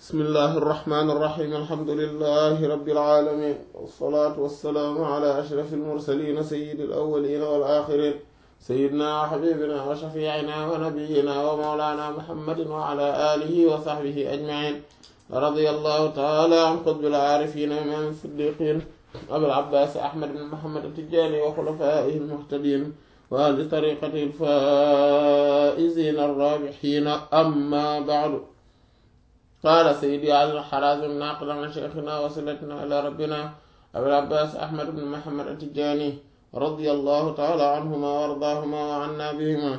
bismillahi irrahmani irrahim alhamdulilahi rabilalamin walsalaatu walsalaamu ala ashrafi almursalina sayidi alawalina walaxirin sayidina wa xabibina wa shafiicina wa nabiyina wa mawlana muhammadin wa ala alihi wa saxbihi ajmain radia allahu taala an qutbil aarifina imam siddiqin abil abbas ahmad bin muhammad atijani wa xulafaihi almuhtadin wa ahli tariqati alfaizina arrabixina amma bacdu qaala sayidi ali alxarazim naaqilan an cheikhina wasilatina ila rabbina abil abbas ahmad bin muhammad atijani radiyallahu taala anhuma wa ardaahuma wa anna bihima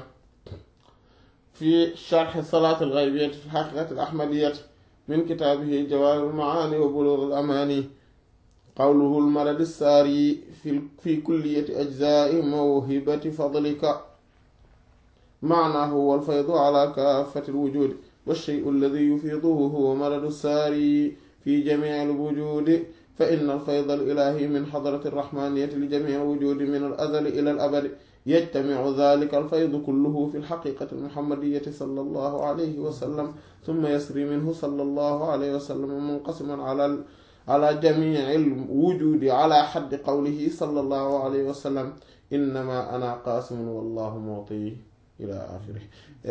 fi sharxi salaat alxaybiyati fi xaqiqati alahmadiyati min kitaabihi jawaahir almaani wa buluug alamani qawluhu almaradi saari fi kulliyati ajzaai mawhibati fadlika maanaahu walfaydu ala kaafati alwujudi والشيء الذي يفيضه هو مرض الساري في جميع الوجود فإن الفيض الإلهي من حضرة الرحمانية لجميع الوجود من الأزل إلى الأبد يجتمع ذلك الفيض كله في الحقيقة المحمدية صلى الله عليه وسلم ثم يسري منه صلى الله عليه وسلم منقسما على على جميع الوجود على حد قوله صلى الله عليه وسلم إنما أنا قاسم والله معطي إلى آخره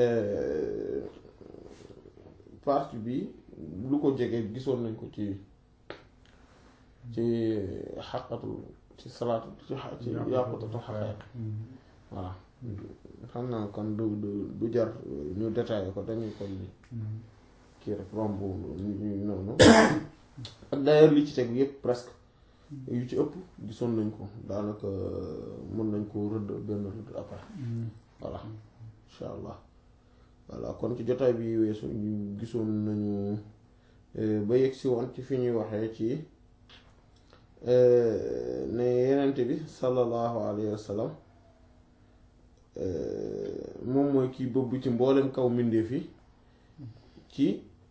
partie bi lu ko jege gisoon nañ ko ci ci xaqatu ci salaatu ci ci yàqutatu xaqeeq voilà xam naa kon du du du jar ñu détaillé ko dañuy kon kii rek romb ñu noonu ak d'ailleurs li ci tegu yépp presque yu ci ëpp gisoon nañ ko daanaka mën nañ ko rëdd benn rëdd après voilà incha allah voilà kon ci jotaay bi weesu ñu gisoon nañu ba yegg si woon ci fi ñuy waxee ci ne yenent bi sallallahu alayhi wa sallam moom mooy kii bëbb ci mboolem kaw mbindeef yi ci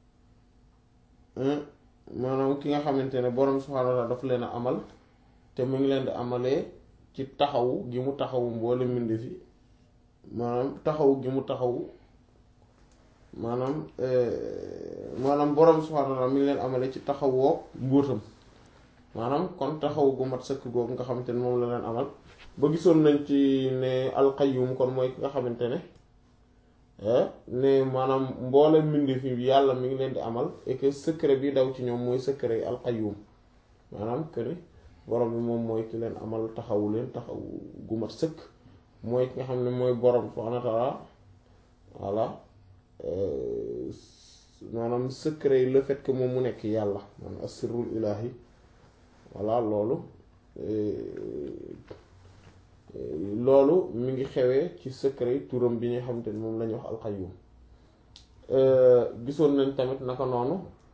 maanaam ki nga xamante ne borom subhaanahu wa taala dafa leen a amal te mu ngi leen di amalee ci taxawu gi mu taxawu mboolem mbindeef yi maanaam taxawu gi mu taxawu maanaam maanaam borom subhaanahu wa taala mi ngi leen amale ci taxawoo mbóotam maanaam kon taxaw gu mat sëkk googu nga xamante ne moom la leen amal ba gisoon nañ ci ne alqayyum kon mooy ki nga xamante ne ne maanaam mboolem mbindeef yi yàlla mi ngi leen di amal et que secret bi daw ci ñoom mooy secret yi alqayyum maanaam que ni borom bi moom mooy ki leen amal taxawu leen taxaw gu mat sëkk mooy ki nga xam ne mooy borom subhaanahu wa taala voilà maanaam secret yi le fait que moom mu nekk yàlla maanaam asirul ilaahi voilà loolu loolu mi ngi xewee ci secret yi turam bi nga xamante ni moom la ñuy wax alqayyum gisoon nañ tamit naka noonu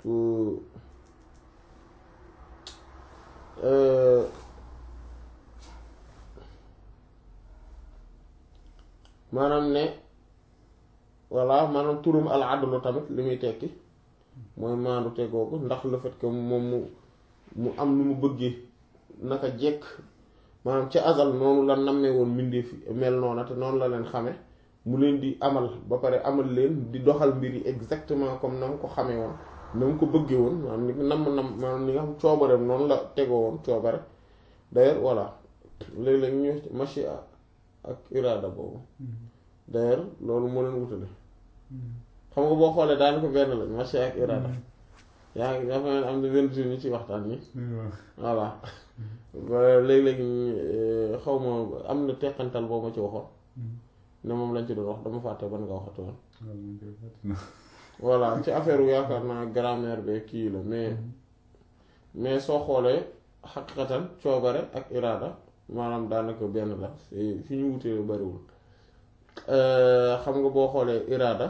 maanaam ne voilà maanaam turum al adlu tamit li muy tekki mooy maandu tegoogu ndax le fait que moom mu mu am nu mu bëggee naka jekk maanaam ci azal noonu la nammee woon mbindeef mel noona te noonu la leen xame mu leen di amal ba pare amal leen di doxal mbir yi exactement comme na mu ko xamee woon na mu ko bëggee woon maanaam ni namm nam maanaam ni nga xam coobareem noonu la tegoo woon coobare d'ailleurs voilà léeg-léeg ñu machia ak irada boobu d'ailleurs loolu moo leen wutale xam nga boo xoolee daan ko benn la marché ak irada yaa ngi dafa am na benn jour ñu ci waxtaan ni voilà léeg-léeg xaw ma am na teqantal boo ma ci waxoon ne moom lañ ci doon wax dama fàtte ban nga waxatu woon voilà ci affaire wu yaakaar naa grammaire be kii la mais mais soo xoolee xaqiqatan coobare ak irada maanaam daanaka benn la fi ñu wutee bariwul xam nga boo xoolee iraada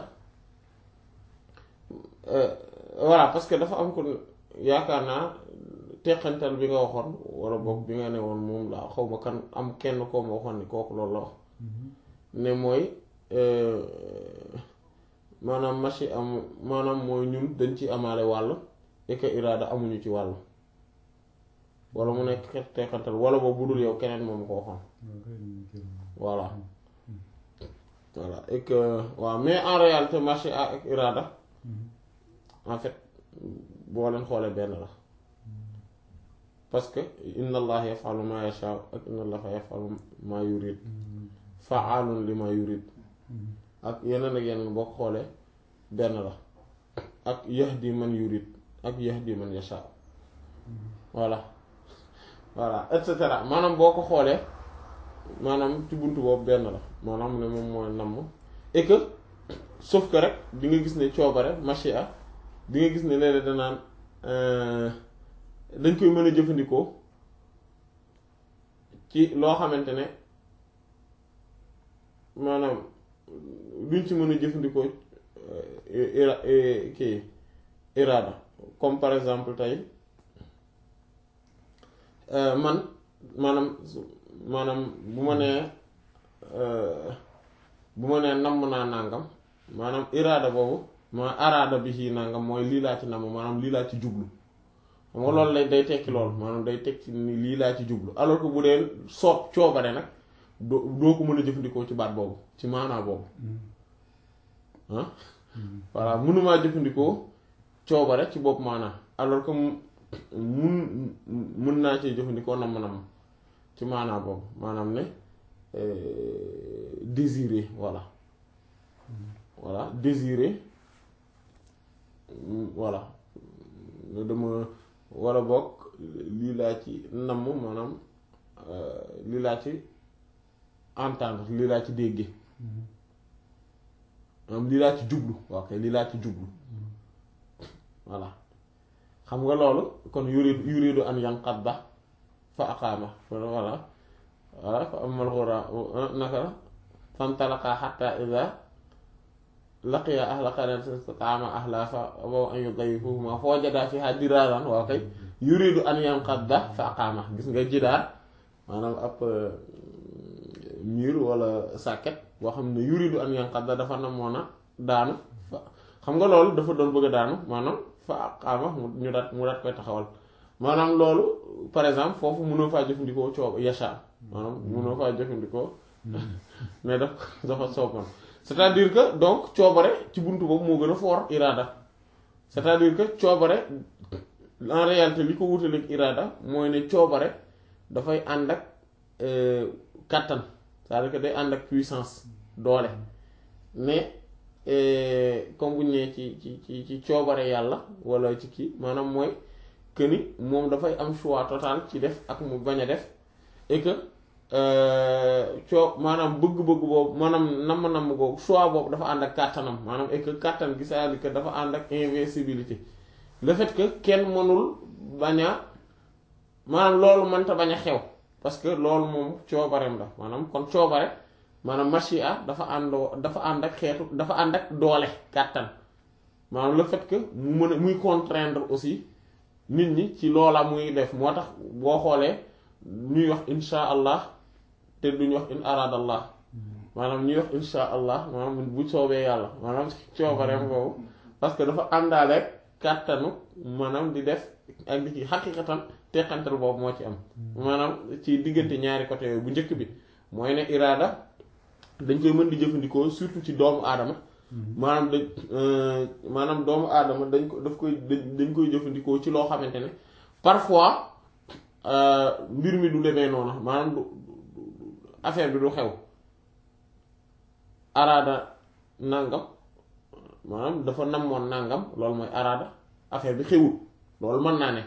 voilà parce que dafa am ko yaakaar naa teqantal bi nga waxoon wala boog bi nga ne woon moom la xaw ma kan am kenn koo ma waxoon ni kooku loolu la wax ne mooy maanaam machi am maanaam mooy ñun dañ ci amaale wàll et que iraada amuñu ci wàll wala mu nekk xeet teqantal wala boobu budul yow keneen moom ko waxoon voilà voilà et que waaw mais en réalité marché ak irada en fait boo leen xoolee benn la parce que inna allah yafalu ma yasha ak inna allaha yafalu ma yurid faalun li ma yurid ak yeneen ak yeneen boo ko xoolee benn la ak yahdi man yurid ak yahdi man yasha voilà voilà et cetera maanaam boo ko xoolee maanaam ci buntu boobu benn la maanaam ne moom mooy namm et que sauf que rek di nga gis ne coobare machia di nga gis ne léeg-léeg danaan dañ koy mën a jëfandikoo ci loo xamante ne maanaam duñ ci mën a jëfandikoo ira kii iraada comme par exemple tey man maanaam maanaam bu ma nee bu ma nee namm naa nàngam maanaam iraada boobu ma araada bi ci nàngam mooy lii laa ci namm maanaam lii laa ci jublu xam nga loolu lay day tekki lool maanaam day tekki ni lii laa ci jublu alors que bu dee soob coobare nag doo doo ko mën a jëfandikoo ci baat boobu ci maanaa boobu ah voilà mënumaa jëfandikoo coobare ci bopp maanaa alors que mun mun naa cee jëfandikoo namm namm ci maanaa boobu maanaam ne désirer voilà voilà désirer voilà dama wala bokk lii laa ci namm maanaam lii laa ci entendre lii laa ci dégge maanaam lii laa ci jublu ok lii laa ci jublu voilà xam nga loolu kon yuridu yuridu an yanqadda fa aqaama voilà voilà fa amal xura naka fantalaqa xatta ida laqiya ahla qaryatin istataama ahla fa abaw an yudayifuhuma fa wajada fiha diraaran waaw kay yuridu an yanqadda fa aqaama gis nga jidaar maanaam ab mur wala sàkket boo xam ne yuridu an yanqadda dafa namoon a daanu fa xam nga loolu dafa doon bëgg a daanu maanaam fa aqaama ñu daat mu daat koy taxawal maanaam loolu par exemple foofu mënoo faa jëfandikoo coob yasha maanaam mënoo faa jëfandikoo mais daf dafa sooboon c'est-à-dire que donc coobare ci buntu boobu moo gën a fort iraada c'est-à-dire que coobare en réalité li ko wutaleeg iraada mooy ne coobare dafay ànd ak kàttan c'est-à-dire que day ànd ak puissance doole mais comme bu ñu nee ci ci ci ci coobare yàlla wala ci kii maanaam mooy que ni moom dafay am choix total ci def ak mu bañ a def et que coo maanaam bëgg-bëgg boobu maanaam namm-namm googu choix boobu dafa ànd ak kàttanam maanaam et que kàttan gi c'est-à-dire que dafa ànd ak invincibilité le fait que kenn mënul bañ a maanaam loolu mënta bañ a xew parce que loolu moom coobareem la maanaam kon coobare maanaam machia dafa àndoo dafa ànd ak xeetu dafa ànd ak doole kàttan maanaam le fait que mu mën a muy contraindre aussi nit ñi ci loola muy def moo tax boo xoolee ñuy wax insha allah te duñ wax in aradallah maanaam ñuy wax insha allah maanaam bu soobee yàlla maanaam coobareem boobu parce que dafa àndaale kàttanu maanaam di def ak di ci xaqiqatan teqantal boobu moo ci am maanaam ci diggante ñaari côté yooyu bu njëkk bi mooy ne iraada dañ koy mën di jëfandikoo surtout ci doomu aadama maanaam dañ maanaam doomu aadama dañ ko daf koy dañ koy jëfandikoo ci loo xamante ne parfois mbir mi du demee noonu maanaam du affaire bi du xew araada nangam maanaam dafa namoon nangam loolu mooy araada affaire bi xewul loolu mën naa ne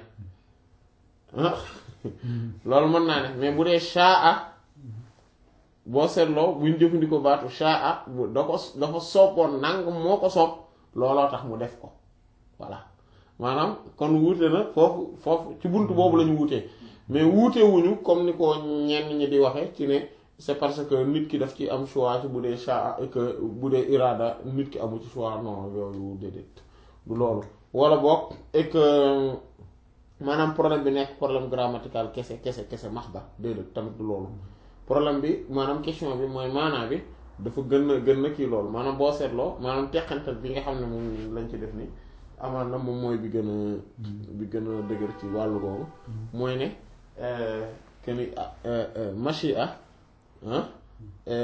loolu mën naa ne mais bu dee shaa boo seetloo buñ jëfandikoo baatu shaa da ko dafa soppoon nangam moo ko sopp looloo tax mu def ko voilà maanaam kon wuute na foofu foofu ci bunt boobu la ñu wuutee mais wuute wuñu comme ni ko ñenn ñi di waxe ci ne c'est parce que nit ki daf ci am choix ci bu dee shaa et que bu dee iraada nit ki amu ci choix non yooyu déedéet du loolu wala boog et que maanaam problème bi nekk problème grammatical kese kese kese max ba déedéet tamit du loolu problème bi maanaam question bi mooy maanaa bi dafa gën a gën a kii loolu maanaam boo seetloo maanaam teqantal bi nga xam ne moom lañ ci def ni amaan na moom mooy bi gën a bi gën a dëgër ci wàllu boobu mooy ne que ni machia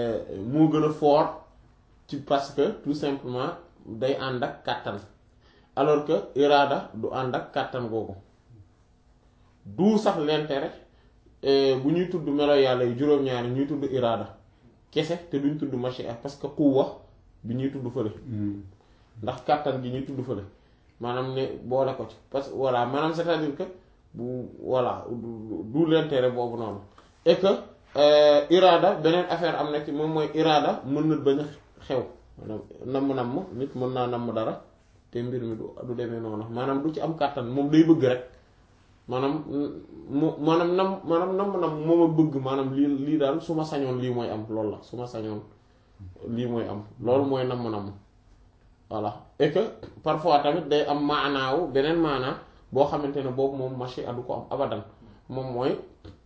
moo gën a fort ci parce que tout simplement day ànd ak kàttan alors que iraada du ànd ak kàttan googu du sax l'intérêt bu ñuy tudd melo yàlla yu juróom-ñaari ñuy tudd iraada kese te duñ tudd machia parce que quwwa bi ñuy tudd fële ndax kàttan gi ñuy tudd fële maanaam ne boole ko ci parce que voilà maanaam c'est-à-dire que bu voilà du l'intérêt boobu noonu et que iraada beneen affaire am na ci moom mooy iraada mën na bañ a xew maanaam namm-namm nit mën naa namm dara te mbir mi du du demee noonu maanaam du ci am kàttan moom day bëgg rek maanaam mu maanaam nam maanaam namm-namm moom a bëgg maanaam lii lii daal su ma sañoon lii mooy am loolu la su ma sañoon lii mooy am loolu mooy namm-namm voilà et que parfois tamit day am maanaawu beneen maanaa boo xamante ne boobu moom machi adu ko am abadan moom mooy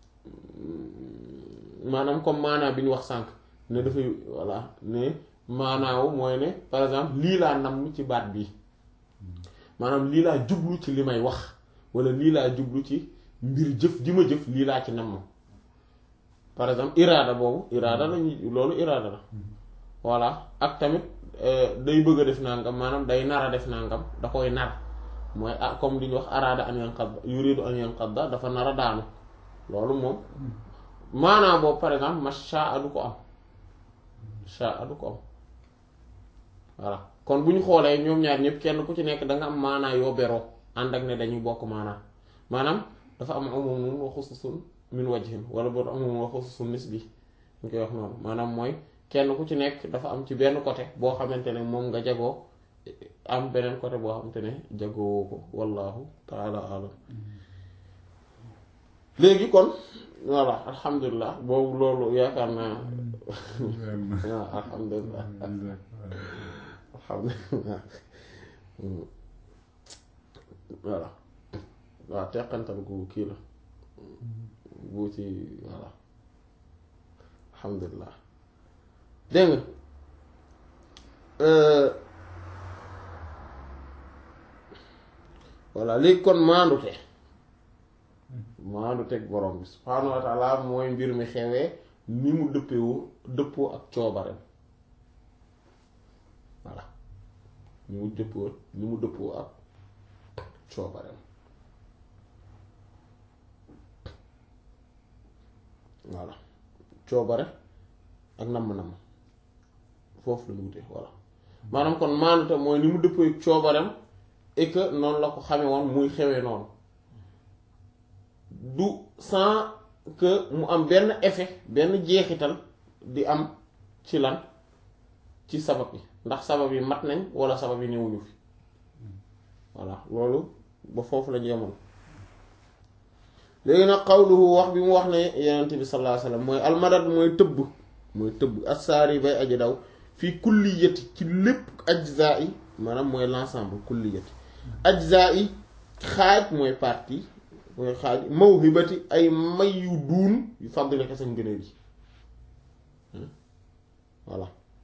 maanaam comme maanaa bi ñu wax sànq ne dafay voilà ne maanaawu mooy ne par exemple lii laa namm ci baat bi maanaam lii laa jublu ci li may wax wala lii laa jublu ci mbir jëf ji ma jëf lii laa ci namm par exemple iraada boobu iraada lañu loolu iraada la voilà ak tamit day bëgg a def nangam maanaam day nar a def nangam da koy nar mooy ah comme li ñu wax araada an yanqadda yuridu an yanqadda dafa nar a daanu loolu moom maanaam boobu par exemple ma shaa du ko am shaa du ko am voilà kon bu ñu xoolee ñoom ñaar ñëpp kenn ku ci nekk da nga am maanaa yoo beroo ànd ak ne dañuy bokk maanaa maanaam dafa am umumun wa xususun min wajhin wala boobu umumun wa xususun nisbi ñu koy wax noonu maanaam mooy kenn ku ci nekk dafa am ci benn côté boo xamante ne moom nga jagoo am beneen côté boo xamante ne jagoo ko wallahu taala alam léegi kon voilà alhamdulilah boobu loolu yaakaar naa waaw alhamdulilah alhamdulilah voilà waaw teqantal gu kii la bu ci voilà alhamdulilah dégg nga voilà léegi kon maandute maandu teg borom bi subhaanahu wa taala mooy mbir mi xewee ni mu dëppewoo dëppoo ak coobareem voilà ni mu dëppoo ni mu dëppoo ak coobareem voilà coobare ak namm-namm foofu la ñu wutee voilà maanaam kon maandute mooy ni mu dëppoo ak coobareem et que noonu la ko xame woon muy xewee noonu du sans que mu am benn effet benn jeexital di am ci lan ci sabab yi ndax sabab yi mat nañ wala sabab yi newuñu fi voilà loolu ba foofu la jeemoon léegi nag xawluhu wax bi mu wax ne yenent bi sallallahu alayhi wasallam mooy almadad mooy tëbb mooy tëbb assaari bay aji daw fii kulliyati ci lépp ajza yi maanaam mooy l'ensemble kulliyati ajza yi xaaj mooy partie mooy xaaj mawhibati ay may yu duun yu fàddule kese ngëneel yi voilà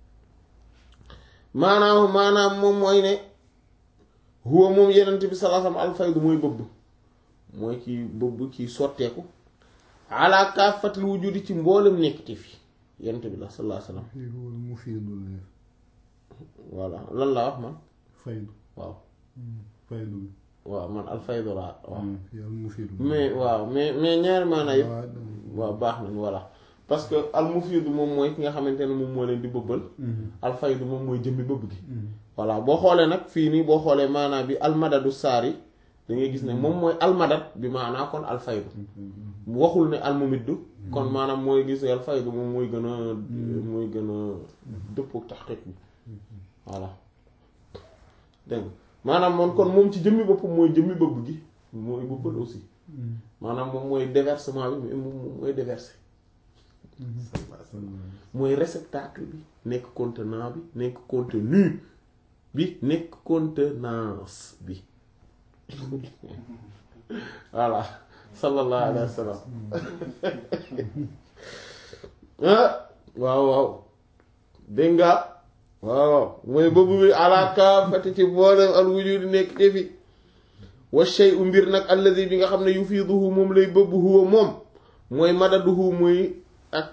maanaam maanaam moom mooy ne huwa moom yenent bi sallallahu alayhi wasallam alfaydu mooy bëbb mooy kii bëbb kii sotteeku ala kaafatil wujudi ci mboolem nekkati fi yenent bi la sallallahu alayhi wasallam mu fiidul voilà lan laa wax man faydu waaw faydu bi waaw man alfaydu laa waaw yàlla mu fiidul mais waaw mais mais ñaari maanaa yëpp waaw baax nañ voilà parce que al mufiidu moom mooy ki nga xamante ne moom moo leen di bëbbal alfaydu moom mooy jëmmi bëbb gi voilà boo xoolee nag fii nii boo xoolee maanaa bi almadadu saari da ngay gis ne moom mooy almadad bi maanaa kon alfaydu waxul ne almumiddu kon maanaam mooy gis alfaydu moom mooy gën a mooy gën a dëppoo taxqiq bi voilà dégg nga maanaam moom kon moom ci jëmmi boppam mooy jëmmi bëbb gi mooy bëbbal aussi maanaam moom mooy déversement bi mais moom mooy déverser mooy réceptacle bi nekk contenant bi nekk contenu bi nekk contenance bi voilà sallallahu alayhi wa sallam ah waaw waaw dégg nga waaw mooy bëbb bi alaaka fati ci boolem al wujudi nekk defi wa shay'u mbir nag alladi bi nga xam ne yufiiduhu moom lay bëbb huwa moom mooy madaduhu muy ak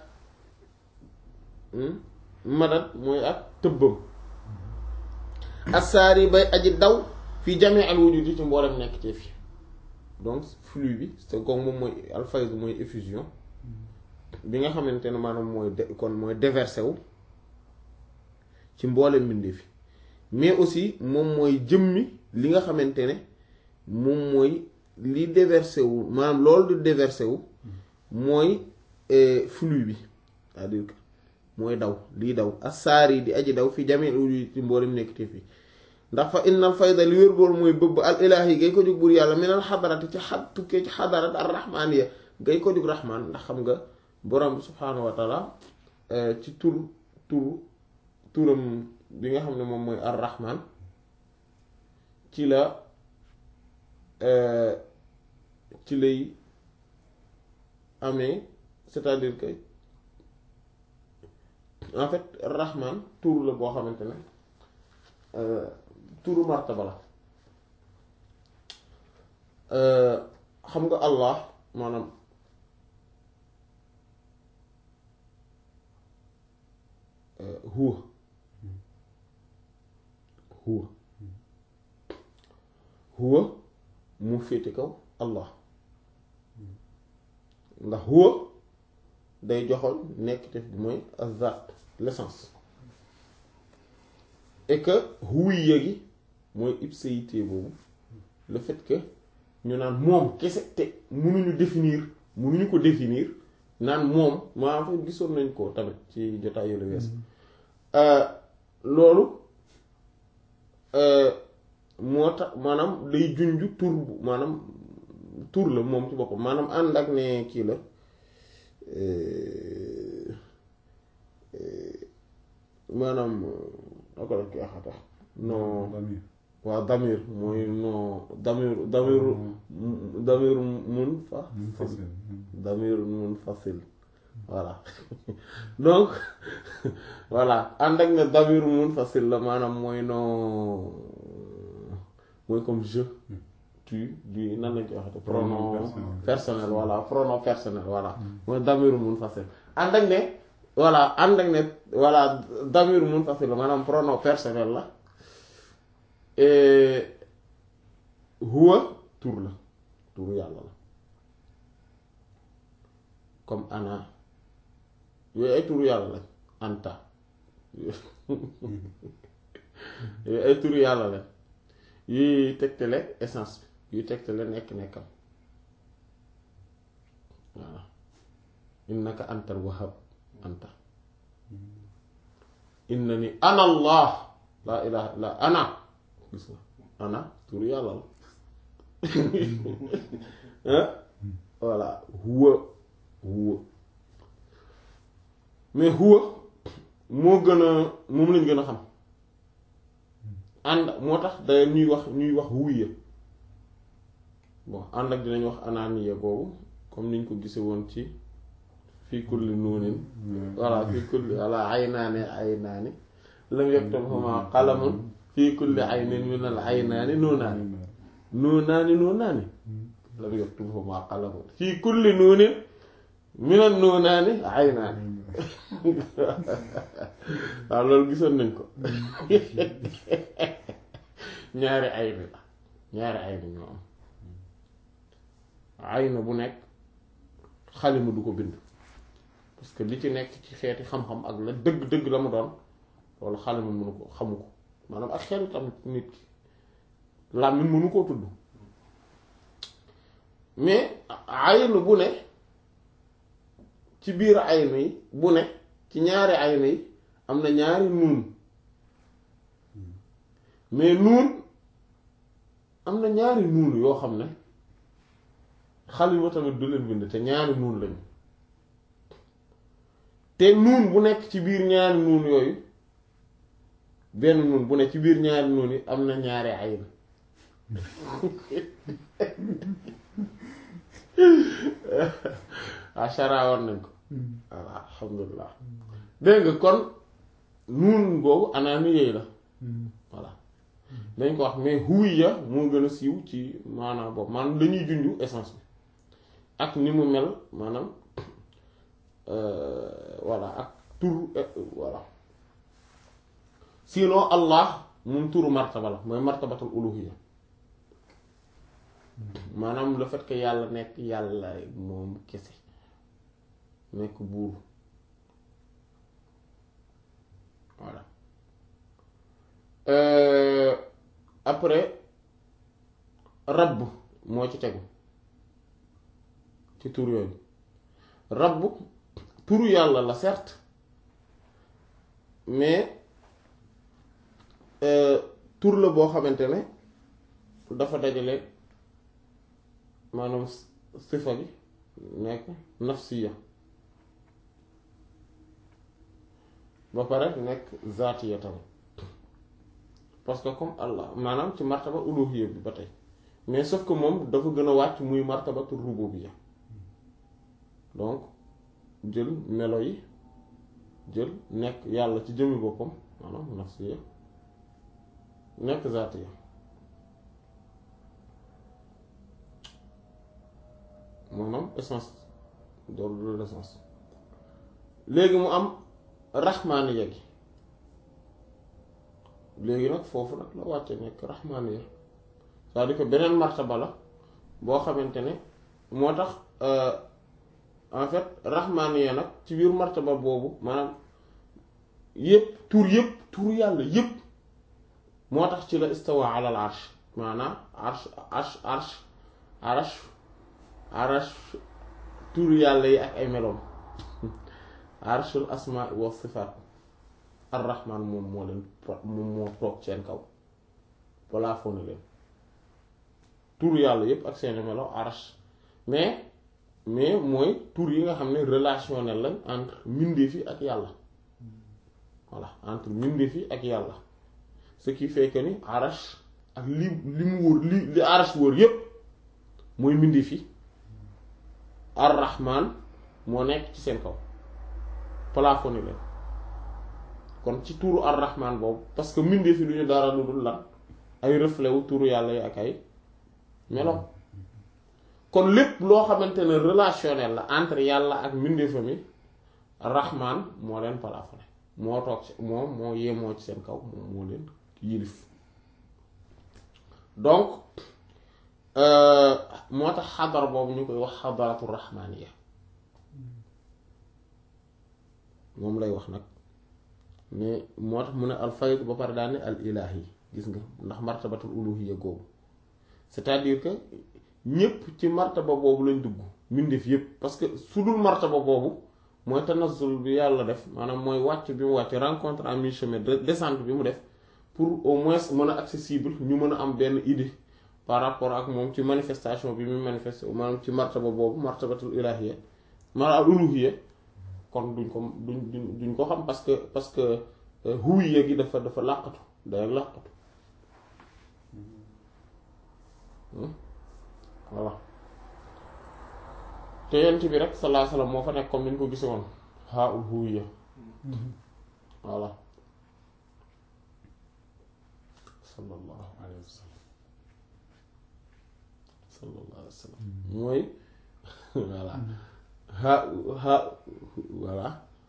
madad mooy ak tëbbam assaari bay aji daw fii jamee al wujudi ci mboolem nekk ci fi donc flux bi c'est comme moom mooy al fayd mooy effusion bi nga xamante ne maanaam mooy de kon mooy déversé wu ci mboolem mbindee fi mais aussi moom mooy jëmmi li nga xamante ne moom mooy li déversé wu maanaam loolu di déversé wu mooy flux bi c'est-à-dire que mooy daw liy daw asaar yi di aji daw fi jamee uju ci mboolem nekk te fi ndax fa innal fayda li wér bool mooy bëbb al ilaahi gay ko jóg buur yàlla minal xadarati ci xad tukkee ci xadarat ar rahmaaniya gay ko jóg rahmaan ndax xam nga borom bi subhaanahu wa taala ci tur tur turam bi nga xam ne moom mooy ar rahmaan ci la ci lay amee c'est-à-dire que en fait rahman tur la boo xamante ne turu martaba la xam nga allah maanaam huwa huwa huwa mu féete kaw allah ndax huwa day joxoon nekk te bi mooy azat l'essence et que huwiya gi mooy ipséité boobu le fait que ñu naan moom kese te mënuñu définir mënuñu ko définir naan moom maa fa gisoon nañ ko tamit ci jotaay yu la wees loolu moo tax maanaam day junj tur bu maanaam tur la moom ci boppam maanaam ànd ak ne kii la maanaam ako la ki axata non waaw damir mooy non damir damir damir mun fa damir mun facile voilà donc voilà ànd ak ne damir mun facile la maanaam mooy non mooy comme je tu du nan lañ koy waxate pronom personnel voilà pronom personnel voilà mooy damir mun facile ànd ak ne voilà ànd ak ne voilà damir mun facile la maanaam pronom personnel la huwa tur la turu yàlla la comme ana yooyu ay turu yàlla lañ anta yooyu ay turu yàlla lañ yuy tegtale essence bi yuy tegtale nekk-nekkam voilà innaka antal wahhab anta inna ni ana allah laa ilaha illa ana gis nga ana turu yàlla la voilà huwa huwa mais huwa moo gën a moom lañ gën a xam ànd moo tax da ñuy wax ñuy wax huwiya bon ànd ak dinañ wax ananiya boobu comme niñ ko gise woon ci fii kulli nuunin voilà fii kulli voilà aynaani aynaani lam yaktabhuma qalamun fii kulli aynin min al aynaani nuunaani nuunaani nuunaani lam yaktabhuma qalamun fii kulli nuunin min al nuunaani aynaani waaw loolu gisoon nañ ko ñaari ayni la ñaari ayni ñoo am ayna bu nekk xalima du ko bind parce que li ci nekk ci xeeti xam-xam ak la dëgg-dëgg la mu doon loolu xalima mënu ko xamu ko maanaam ak xel tamit nit ki làmmiñ mënu koo tudd mais ayna bu ne ci biir ayna yi bu ne ci ñaari ayna yi am na ñaari nuun mais nuun am na ñaari nuun yoo xam ne xalima tamit du leen bind te ñaari nuun lañu te nuun bu nekk ci biir ñaari nuun yooyu benn nuun bu ne ci biir ñaari nuun yi am na ñaari ayn ashara war nañ ko voilà alhamdulilah dégg nga kon nuun boobu anaani yooyu la voilà dañ ko wax mais huwiya moo gën a siiw ci maanaam boobu maanaam dañuy junju essence bi ak ni mu mel maanaam voilà ak tur voilà sinon allah moom turu martaba la mooy martabatul uluhiyya maanaam le fait que yàlla nekk yàlla moom kese nekk buur voilà Euh, après rabb moo ci tegu ci tur yooyu rabb turu yàlla la certes mais euh, tur la boo xamante ne dafa dajale maanaam sifa bi nekk nafsiya ba pare nekk zaatiya tamit parce que comme Allah maanaam ci martaba uluhiyya bi ba tey mais sauf que moom dafa gën a wàcc muy martabatu rububiyya donc jël melo yi jël nekk yàlla ci jëmmi boppam maanaam nafsiya nekk zaatiya maanaam essence doolu de l'essence léegi mu am raxmaaniya gi léegi nag foofu nag la wàcce nekk raxmaaniya c'est-à-dire que beneen martaba la boo xamante ne moo tax en fait raxmaaniya nag ci biir martaba boobu maanaam yépp tur yépp tur yàlla yépp moo tax ci la istawa alal arsh maanaam arsh arsh arsh arsh arsh tur yàlla yi ak ay meloom arshul asmaa wa sifaat ar-rahman moom moo leen moom moo toog seen kaw plafonné leen tur yàlla yépp ak seeni melo arsh mais mais mooy tur yi nga xam ne relationnel lañ entre mbindeef yi ak yàlla voilà entre mbindeef yi ak yàlla ce qui fait que ni arash ak li li mu wër li li arash wër yépp mooy mbindeef yi ar-rahman moo nekk ci seen kaw plafonné leen kon ci tuuru ar-rahman boobu parce que mbindeef yi du ñu dara lu dul lan ay reflet wu tuuru yàlla yi ak ay melo kon lépp loo xamante ne relationnel la entre yàlla ak mbindeefam yi rahman moo leen plafonné moo toog ci moom moo yemoo ci seen kaw moom moo leen yilif donc moo tax xadara boobu ñu koy wax xadaratu rahmaniya moom lay wax nag mais moo tax mu ne al fayd ba pare daal ne al ilahi gis nga ndax martabatul uluhiyya googu c'est-à-dire que ñépp ci martaba boobu lañ dugg mbindeef yépp parce que su dul martaba boobu mooy tanazzul bi yàlla def maanaam mooy wàcc bi mu wàcc rencontre à mi-chemin descente bi mu def pour au moins mën a accessible ñu mën a am benn idée par rapport ak moom ci manifestation bi muy manifesté maanaam ci martaba boobu martabatul ilahiyya maanaam al uluhiyya kon duñ ko duñ duñ duñ ko xam parce que parce que huwiyya gi dafa dafa làqatu day làqatu voilà te yent bi rek sallallahu alayhi wasallam moo fa nekk comme ni ñu ko gise woon haa ul huwiyya voilà sallallahu alayhi wa sallam sallallahu alayhi wa sallam mooy voilà ha ha voilà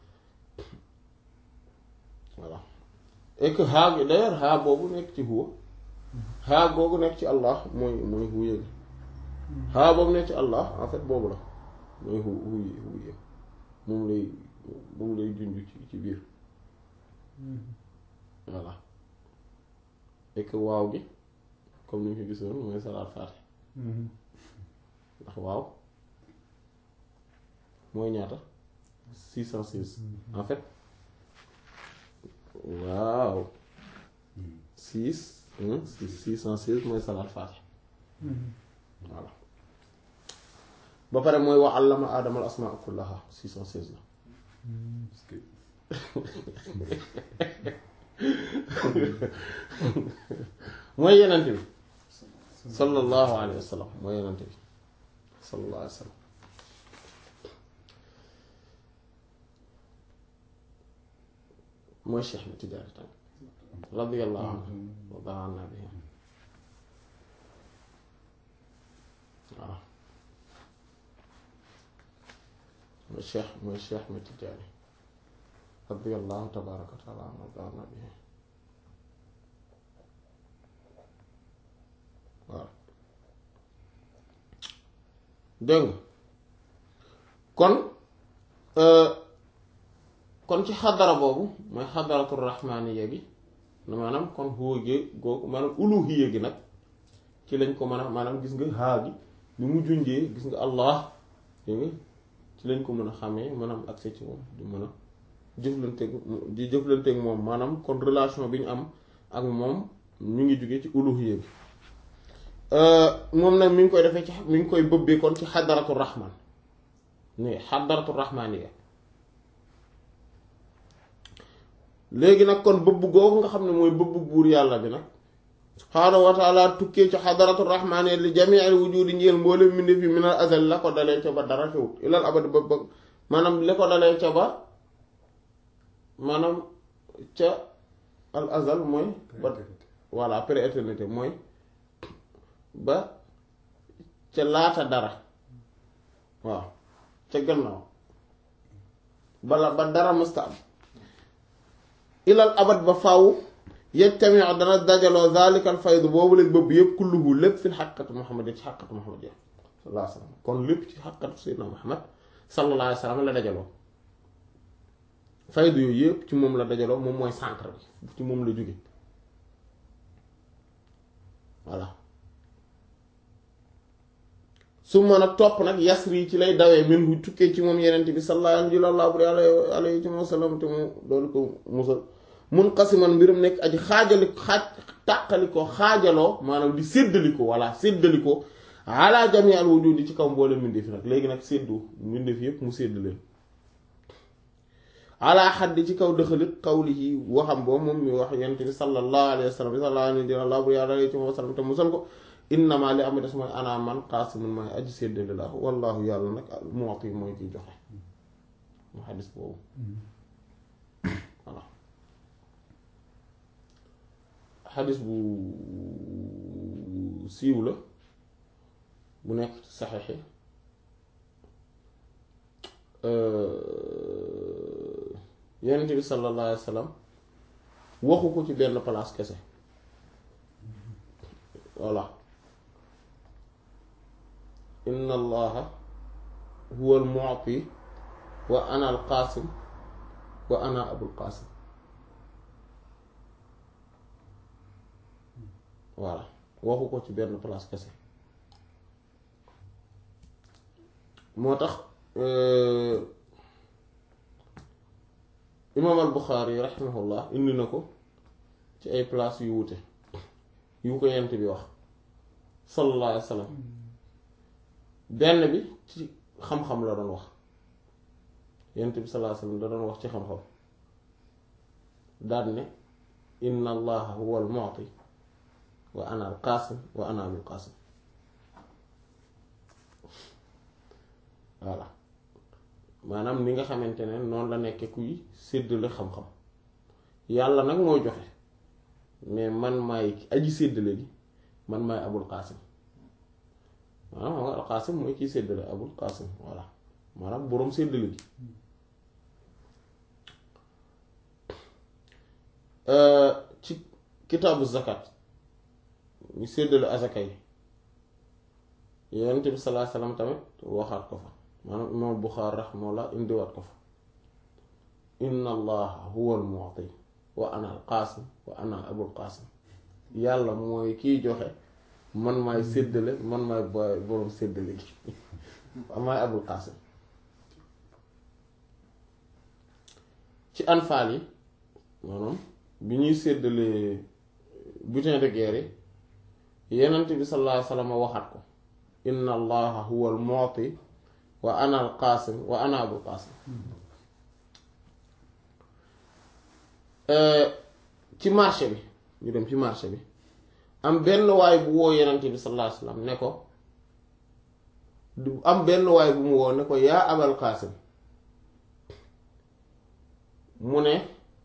voilà et que haa gi d'ailleurs haa boobu nekk ci huwa haa googu nekk ci allah mooy mooy huye gi haa boobu nekk ci allah en fait boobu la mooy hu huye huye moom lay moom lay junj ci ci biir voilà et que waaw gi comme ni ñu ko gisoon mooy salaat faate ndax waaw mooy ñaata six cent six en fait waaw six six six cent six mooy salaat faate voilà ba pare mooy wa allama aadama al asmaa kullaha six cent seize la mooy yenente bi sallallahu alayhi wa sallam mooy yenente bi sallallahu alayhi wa sallam mooy Cheikh na Tijaani tamit radiyallahu anhu wa da'ana bihi waaw mooy Cheikh mooy Cheikh na Tijaani radiyallahu tabaaraka wa ta'ala anhu wa da'ana bihi waaw dégg nga kon kon ci xadara boobu mooy xadaratul rahmaniya gi maanaam kon huwa gi googu maanaam uluhiya gi nag ci lañ ko mën a maanaam gis nga haa gi bi mu junjee gis nga allah dégg nga ci lañ ko mën a xamee maanaam accès ci moom di mën a jëflanteeg di jëflanteeg moom maanaam kon relation bi ñu am ak moom ñu ngi jóge ci uluhiya bi moom nag mi ngi koy defee ci mi ngi koy bëbbee kon ci xadaratu rahman ni xadaratu rahmaniya léegi nag kon bëbb googu nga xam ne mooy bëbb buur yàlla bi nag subhaanahu wa taala tukkee ci xadaratu rahmaniya li jamiil wujudi njël mboolem mbindeef yi minal azal la ko dalee ca ba dara xewut ilal abad ba ba maanaam li ko dalee ca ba maanaam ca al azal mooy ba voilà pré-éternité mooy ba ca laata dara waaw ca gannaaw bala ba dara mësta am ilal abad ba faaw yajtami dana dajaloo zalikal faydu boobu léegi bëbb yëpp kulluhu lépp fi xaqatu muhammad ci xaqatu muhammad ya sallallahu alayhi wa sallam kon lépp ci xaqatu sayyidina muhammad sallallahu alayhi wa sallam la dajaloo faydu yooyu yëpp ci moom la dajaloo moom mooy centre bi ci moom la jóge voilà su mën a topp nag yasri ci lay dawee min hu tukkee ci moom yenent bi sallallahu alayhi wa sallam te mu doolu ko musal munqasiman mbirum nekk aji xaajali xaaj tàqali ko xaajaloo maanaam di séddali ko walla séddali ko ala jami al wujudi ci kaw mboole mbindeef nag léegi nag séddu mbindeef yépp mu sédd leen ala xaddi ci kaw dëxalit qawlihi waxam boobu moom mi wax yenent bi sallallahu alayhi wa sallam sallallahu alayhi wa sallam te musal ko innama li am des mooy ana man qaasimun mooy aji séddale la wallahu yàlla nag mu'ti mooy kiy joxe mu xadis boobu voilà xadis bu siiw la bu nekk saxeexi yonent bi sallallahu alayhi wa sallam waxu ko ci benn place kese voilà inna allaha huwa al mu'ti wa ana al qasim wa ana abul qasim voilà waxu ko ci benn place kese moo tax imaam al buxaari raximahullah indi na ko ci ay place yu wute yu ko yent bi wax sallallahu alayhi wa sallam benn bi ci xam-xam la doon wax yent bi sallallahu alayhi wa sallam da doon wax ci xam-xam daan ne inna allaha huwa al mu'ti wa ana al qaasim wa ana abul qaasim voilà maanaam ni nga xamante ne noonu la nekkee kuy séddale xam-xam yàlla nag mooy joxe mais man maay aji séddale gi man maay abul qaasim maanaam xam nga al qaasim mooy kiy séddale abul qaasim voilà maanaam boroom séddale gi ci kitaabu zakat ñu séddale asaka yi yonent bi sallallahu alayhi wasallam tamit waxaat ko fa maanaam imaam Buxaari raximahullah indiwaat ko fa inna allaha huwa al mu'ti wa ana al qaasim wa ana abul qaasim yàlla mooy kiy joxe man maay séddale man maay booy boroom séddale gi maay abul qaasim ci anfaal yi maanaam bi ñuy séddalee butin de guerre yi yenent bi sallallahu alayhi wasallam waxaat ko inna allaha huwa al mu'ti wa ana al qaasim wa ana abul qaasim ci marché bi ñu dem ci marché bi am benn waay bu woo yenent bi sallallahu alayhi wasallam ne ko du am benn waay bu mu woo ne ko yaa abal qaasim mu ne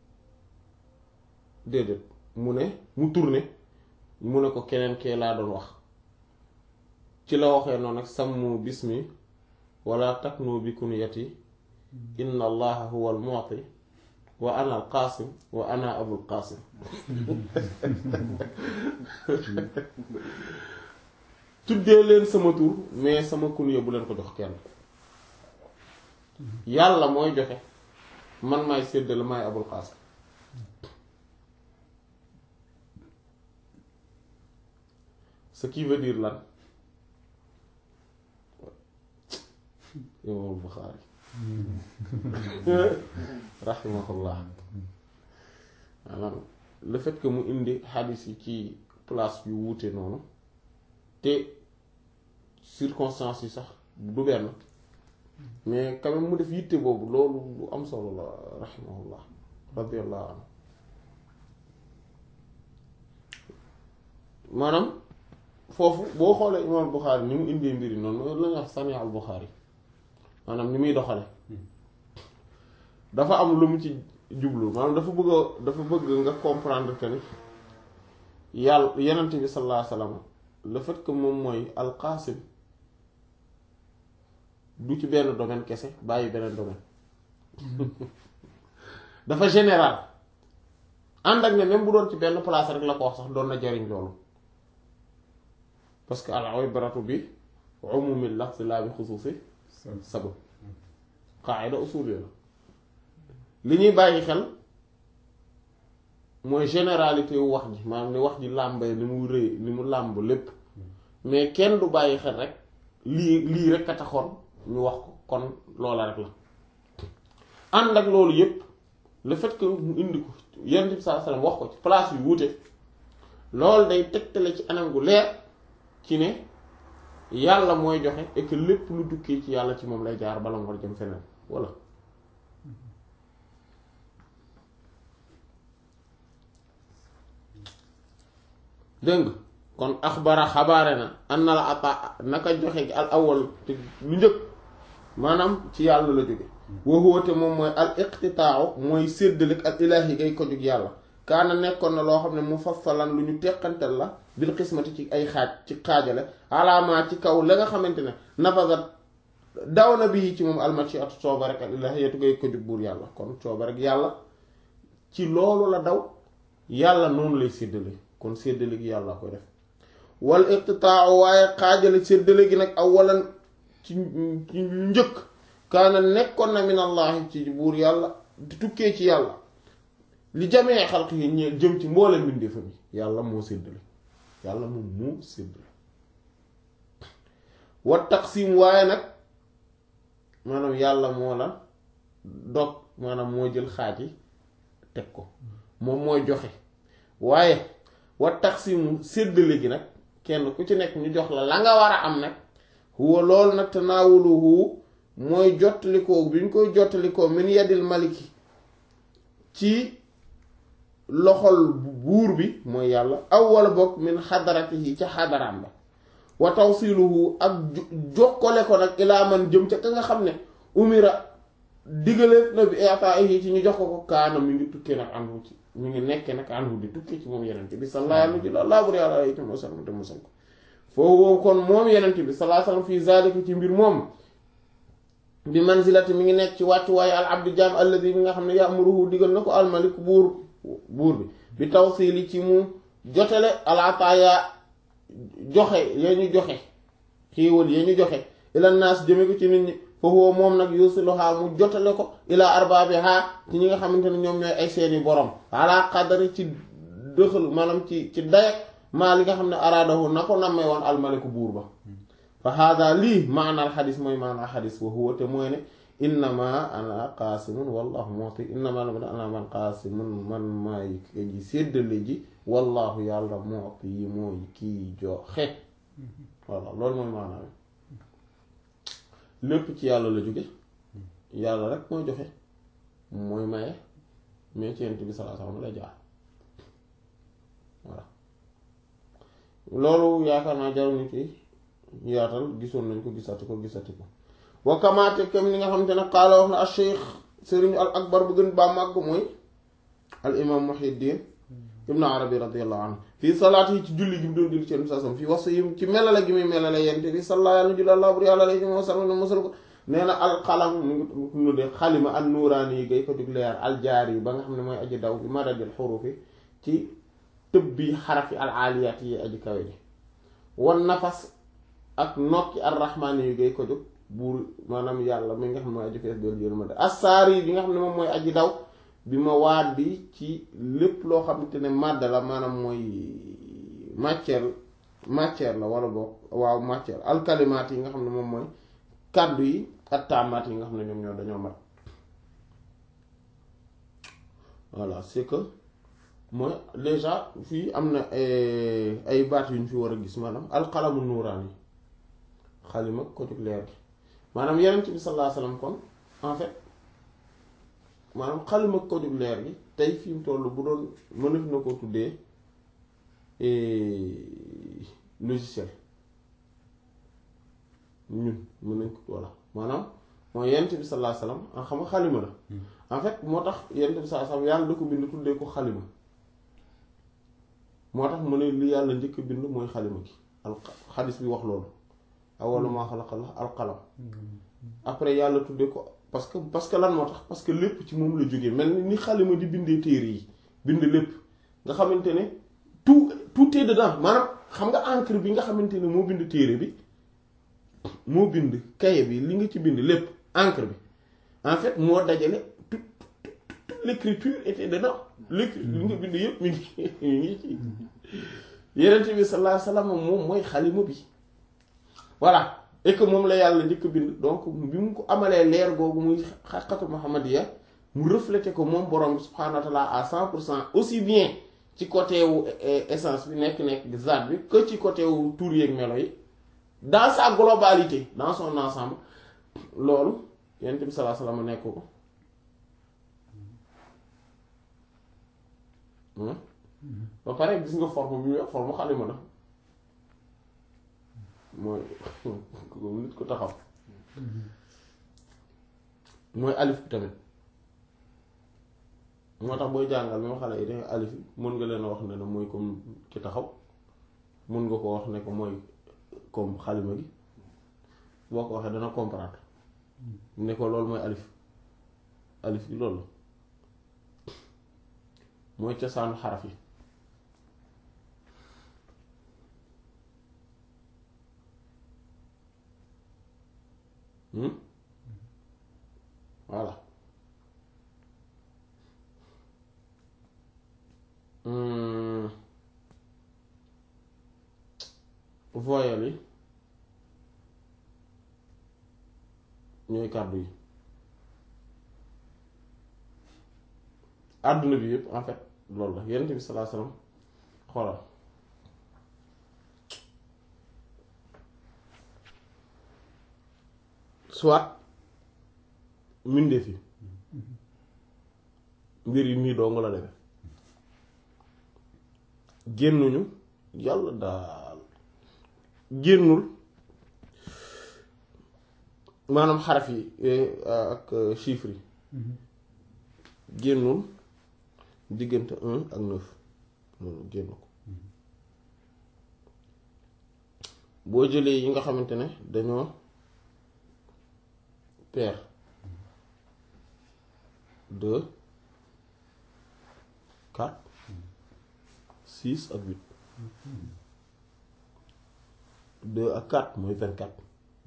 déedéet mu ne mu tourné mu ne ko keneen kee laa doon wax ci la waxee noonu nag sammu bismi wala taknu bi kunyati inna allaha huwa al mu'ti wa ana al qaasim wa ana abul qaasim tuddee leen sama tur mais sama kunya bu leen ko jox kenn yàlla mooy joxe man maay séddale maay abul qaasim ce qui veut dire lan imaamul Buxaari rahimahullah maanaam le fait que mu indi xadis yi ci place yu wuute noonu te circonstances yi sax du benn mais quand même mu def yitte boobu loolu lu am solo la rahimahullah radiyallahu anhu maanaam foofu boo xoolee imaam Buxaari ni mu indee mbiri noonu mooy la ñuy wax sani al Buxaari maanaam ni muy doxale dafa am lu mu ci jublu maanaam dafa bëgg a dafa bëgg nga comprendre que ni yàlla yenent bi sallallahu alayhi wasallam le fait que moom mooy alqaasim du ci benn domaine kese bàyyi beneen domaine dafa général ànd ak ne même bu doon ci benn place rek la ko wax sax doon na jariñ loolu parce que al ibratu bi umumil lafz la bi xusuusi sabab qaida usul la li ñuy bàyyi xel mooy généralité wu wax ji maanaam ni wax ji làmbee ni mu rëy ni mu làmb lépp mais kenn du bàyyi xel rek lii lii rek a taxoon ñu wax ko kon loola rek la ànd ak loolu yépp le fait que mu indi ko yonent bi sallallahu alayhi wasallam wax ko ci place yu wuute loolu day tegtale ci anam gu leer ci ne yàlla mooy joxe et que lépp lu dukkee ci yàlla ci moom lay jaar bala mu war jëm feneen walla dégg nga kon axbara xabaare na an na la ata naka joxe gi al awal te lu njëkk maanaam ci yàlla la jóge waxuwate moom mooy al iqtitaaw mooy séddalik al ilaahi gay ko jug yàlla kaana nekkoon na loo xam ne mu fassalan lu ñu teqantal la bil xismati ci ay xaaj ci xaajale alaamaa ci kaw la nga xamante ne nafasat daw na bii ci moom almaci atu cooba rek al ilaahi yetu gay ko jug buur yàlla kon cooba rek yàlla ci loolu la daw yàlla noonu lay séddale kon séddale gi yàlla koy def wal iqtitaaw waaye xaajale séddale gi nag awalan ci ci njëkk kaana nekkoon na min allahi ci buur yàlla di tukkee ci yàlla li jamee xalq yi ñe jëm ci mboolem mbindeefa bi yàlla moo séddale yàlla moom moo séddale wa taqsim waaye nag maanaam yàlla moo la dog maanaam moo jël xaaj yi teg ko moom mooy joxe waaye wa taqsimu séddale gi nag kenn ku ci nekk ñu jox la la nga war a am nag huwa loolu nag tanaawuluhu mooy jottalikoo bi ñu koy jottalikoo min yadil maliki ci loxol buur bi mooy yàlla aw wala bokk min xadaratihi ca xadaraam ba wa tawsiluhu ak jokkale ko nag ilaa man jëm ca ka nga xam ne umira digaleef na bi ataahi ci ñu jox ko ko kaana mi ngi tukkee nag anhu ci mi ngi nekkee nag anhu di tukkee ci moom yenente bi sallallahu alayhi wa sallam te mosal ko foofu kon moom yenente bi sallallahu alayhi wa sallam fii zalika ci mbir moom bi manzilati mi ngi nekk ci wàccuwaayu al abdi jaam alladi bi nga xam ne ya'muruhu digal na ko almalik buur buur bi bi tawsili ci mu jotale alaataaya joxe ya ñu joxe xiiwal ya ñu joxe ila naas jëme ko ci nit ñi foofu moom nag yusiluha mu jotale ko ila arbaabiha ci ñi nga xamante ne ñoom ñooy ay seeni borom ala qadari ci dëxal maanaam ci ci dayak maa li nga xam ne araadahu na ko nammee woon almaliku buur ba fa hada lii maanaal xadis mooy maanaal xadis wa huwa te mooy ne innama ana qaasimun wallahu mu'ti innama ana man qaasimun man maay ji séddale ji wallahu yàlla mu'ti yi mooy kii joxe voilà loolu mooy maanaam lépp ci yàlla la jóge yàlla rek mooy joxe mooy maye mais ci yent bi sallallahu alayhi wasallam la jaar voilà loolu yaakaar naa jaruñu ci yaatal gisoon nañ ko gisati ko gisati ko wa kamaate kem ni nga xamante ne qaala wax na al cheikh sëriñ al akbar bu gën baa màgg mooy al imam muhiddin ibnu arabi radiallahu anhu fii salaat yi ci julli gi mu doon julli ci yenn sasam fii wax yi ci melale gi muy melale yente bi salla yàlla julli allah bur yàlla alayhi wa sallam mosal ko nee na alxalam mu ngi nuddee xalima an nuuraani yi gay ko jug leer aljaar yi ba nga xam ne mooy aji daw bi madadil xurufi ci tëb bi xarafi al aaliyaat yi aji kawe ji wan nafas ak nokki arrahmaani yu gay ko jóg buur maanaam yàlla mi nga xam ne mooy aji fees doolu yërmande assaari bi nga xam ne moom mooy aji daw bi ma waat bi ci lépp loo xamante ne màdd la maanaam mooy matière matière la wala boog waaw matière alkalimaat yi nga xam ne moom mooy kàddu yi ak taamaat yi nga xam ne ñoom ñoo dañoo mat voilà c'est que mooy déjà fii am na ay baat yu ñu fi war a gis maanaam alqalamu nuuraan yi xalima ko jóg leer gi maanaam yenent bi sallallahu alayhi wasallam kon en fait maanaam xalima ko jóg leer gi tey fi mu toll bu doon mënef na ko tuddee logiciel ñun mën nañ ko voilà maanaam mooy yenent bi sallallahu alayhi wasallam a xam nga xalima la en fait moo tax yenent bi sallallahu alayhi wasallam yàlla da ko bind tuddee ko xalima moo tax mu ne li yàlla njëkk bind mooy xalima gi al xadis bi wax loolu awwalu maa xalaqa alqalam après yàlla tuddee ko parce que parce que lan moo tax parce que lépp ci moom la jógee mel ni xalima di bindee téere yi bind lépp nga xamante ne tout tout est dedans maanaam xam nga encre bi nga xamante ne moo bind téere bi moo bind kaye bi li nga ci bind lépp encre bi en fait moo dajale tout toute l'écriture était dedans l'écrit li nga bind yëpp mi ngi mi ngi ci yeneen bi sallallahu alayhi wasallam moom mooy xalima bi voilà et que moom la yàlla njëkk bind donc bi mu ko amalee leer googu muy xaqatu muhammadiya mu reflété ko moom borom bi subhanahu wa ta'ala à cent pour cent aussi bien ci côté wu essence bi nekk-nekk zaat bi que ci côté wu tur yeeg melo yi dans sa globalité dans son ensemble loolu yonent bi sallallahu alayhi wasallam nekk ko ba pare gis nga forme bi mu yor forme xalima la mooy nit ko taxaw mooy alif bi tamit moo tax booy jàngal même xale yi danga alif yi mën nga leen a wax ne ne mooy comme ki taxaw mën nga ko wax ne ko mooy comme xalima gi boo ko waxee dana comprendre ne ko loolu mooy alif alif gi loolu mooy cosaanu xaraf yi voilà voyelles yi ñooy kàddu yi àdduna bi yëpp en fait loolu la yonent bi sallallahu alayhi wasallam xoolal soit mbindeef yi mbir yi nii doo nga la defe génnuñu yàlla daal génnul maanaam xaraf yi ak chiffres yi génnul diggante un ak neuf loolu génn ko boo jëlee yi nga xamante ne dañoo pair deux quatre six ak huit deux ak quatre mooy vingt quatre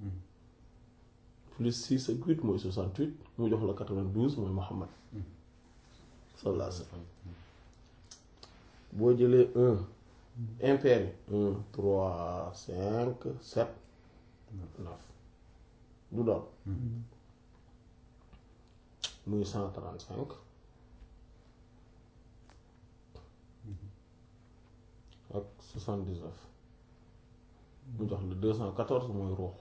plus six ak huit mooy soixante huit mu jox la quatre vingt douze mooy Muhammad sallallahu alayhi wa sallam boo jëlee un impair un trois cinq sept neuf du doon muy cent trente cinq ak soixante dix neuf mu jox la deux cent quatorze mooy ruux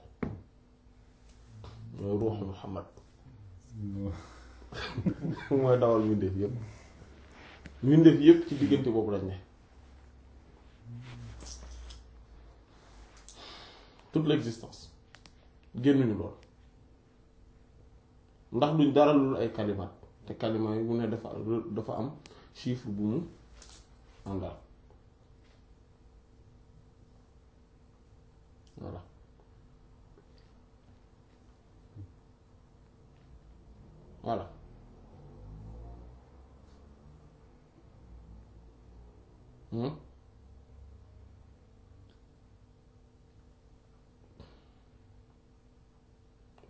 mooy ruuxu Muhammad mooy dawal mbindeef yépp mbindeef yépp ci diggante boobu lañ ne toute l'existence génnuñu lool ndax duñ dara lu ay kalimaat te kalimaat yi bu ne dafa dafa am chiffre bu mu àndal voilà voilà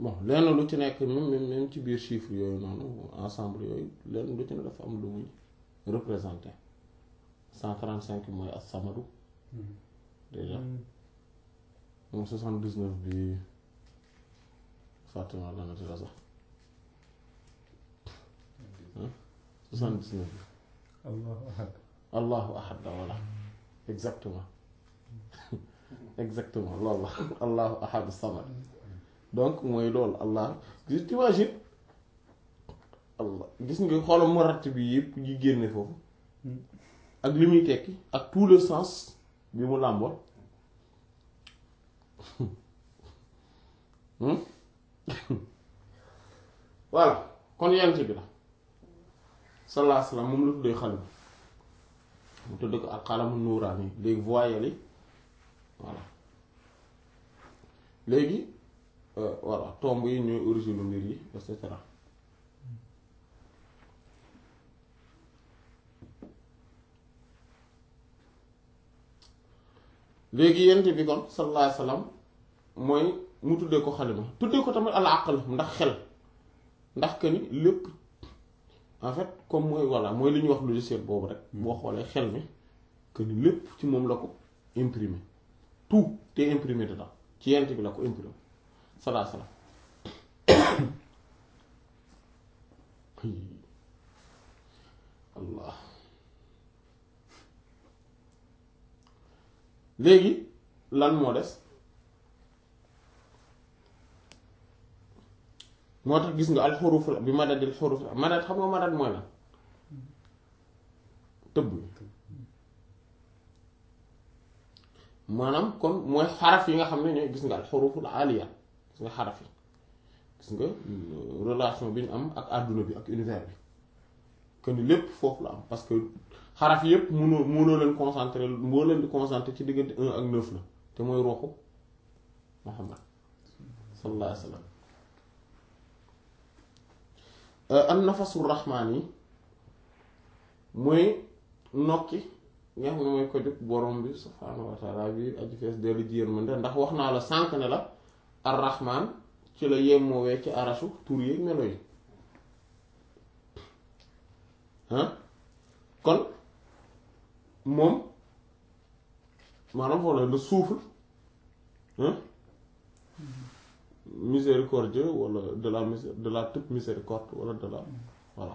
bon lenn lu ci nekk même même même ci biir chiffre yooyu noonu ensemble yooyu lenn lu ci ne dafa am lu muy représenté cent trente cinq mooy as-samadu déjà moom soixante dix neuf bi fàttema dana ci la sax soixante dix neuf bi allahu ahad allahu ahad la voilà exactement exactement loolu la allahu ahad samad donc mooy loolu allah gis t'imagines allah gis nga xoolal morat bi yëpp yi génne foofu ak li muy tekki ak tout le sens bi mu làmbool voilà kon yent bi la sallallahu alayhi wasallam moom la tuddee xalima mu tudd ko ak xalamu nuuraani léegi voyelles yi voilà léegi voilà tomb yi ñooy origine mbir yi et cetera léegi yent bi kon sallallahu alayhi wasallam mooy mu tuddee ko xalima tuddee ko tamit al aql ndax xel ndax que ni lépp en fait comme mooy voilà mooy li ñuy wax logiciel boobu rek boo xoolee xel mi que ni lépp ci moom la ko imprimé tout te imprimé dedans ci yent bi la ko imprimé salaa salaam allah léegi lan moo des moo tax gis nga al xuruf la bi madadil xuruf la madad xam nga madad mooy lan tëbb maanaam kon mooy xaraf yi nga xam ne ñooy gis nga al xuruful aliya gis nga xaraf yi gis nga relation bi ñu am ak àdduna bi ak univers bi que ni lépp foofu la am parce que xaraf yépp mënoo mënoo leen concentré moo leen di concentré ci diggante un ak neuf la te mooy ruuxu Muhammad sallallahu alayhi wa sallam an nafasu rahmaan yi mooy nokki nga xam ne mooy ko jóg borom bi subhaanahu wa taala bi aju fees dellu ji yërmande ndax wax naa la sànq ne la ar rahmaan ci la yemmoowee ci arasu tur yi melo yi kon moom maanaam foofu la le souffle miséricordieux wala de la de la toute miséricorde wala de la voilà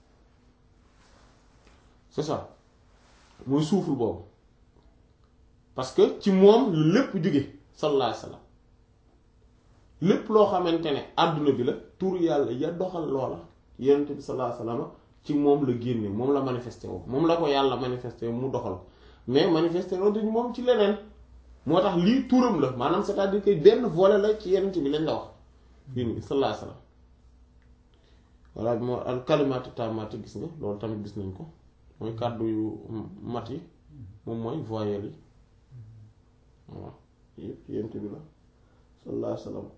c'est ça mooy souffle boobu parce que ci moom lu lépp jóge sallallahu alayhi wasallam lépp loo xamante ne àdduna bi la tur yàlla ya doxal loola yonent bi sallallahu alayhi wasallam ci moom la génne moom la manifesté woo moom la ko yàlla manifesté mu doxal mais manifesté woo dañu moom ci leneen moo tax lii turam la maanaam c'est-à-dire que benn volet la ci yonent bi lañ la wax fii nii sallallahu alayhi wasallam voilà moo al kalimaatu taamaati gis nga loolu tamit gis nañ ko mooy kàddu yu mat yi moom mooy voyelles yi waaw yëpp yonent bi la sallallahu alayhi wasallam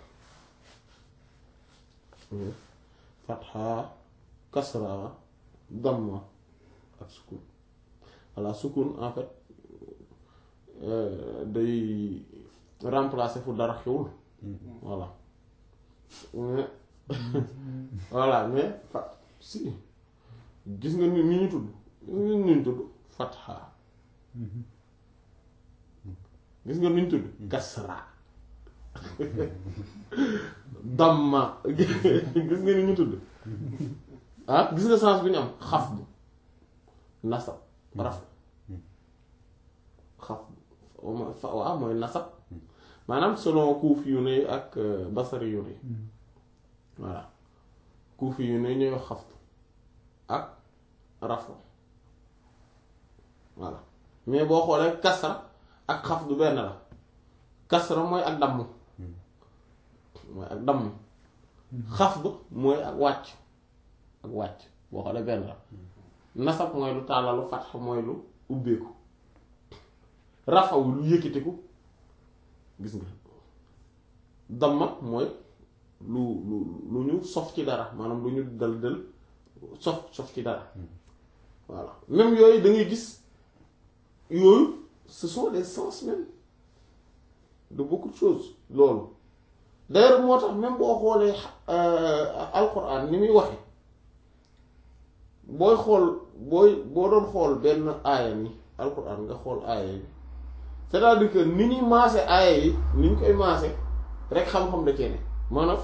fatha kasra damma ak sukun voilà sukun en fait day remplacer fu dara xewul voilà mais voilà mais fa si gis nga ni ni ñu tudd ni ñu tudd fatha gis nga ni ñu tudd kasra damma gis nga ni ñu tudd ah gis nga sens bi ñu am xaf bu nasab raf xaf waaw mooy nasab maanaam selon kuufi yu ne ak basari yu ne voilà kuufi yu ne ñooy wax xaftu ak rafo voilà mais boo xoolee kasra ak xaf du benn la kasra mooy ak damm mooy ak damm xaf du mooy ak wàcc ak wàcc boo xoolee benn la nasab mooy lu tàllalu fatx mooy lu ubbeeku rafaw lu yëkkatiku gis nga damma mooy lu lu lu ñu sof ci dara maanaam lu ñu dal dal sof sof ci dara voilà même yooyu da ngay gis yooyu ce sont des sens même de beaucoup de choses loolu d'ailleurs moo tax même boo xoolee alquran ni muy waxe booy xool booy boo doon xool benn aaya ni alquran nga xool aaya yi c'est-à-dire que ni ñuy maase aaya yi ni ñu koy maase rek xam-xam da cee ne maanaam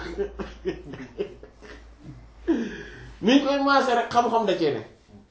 ni ñu koy maase rek xam-xam da cee ne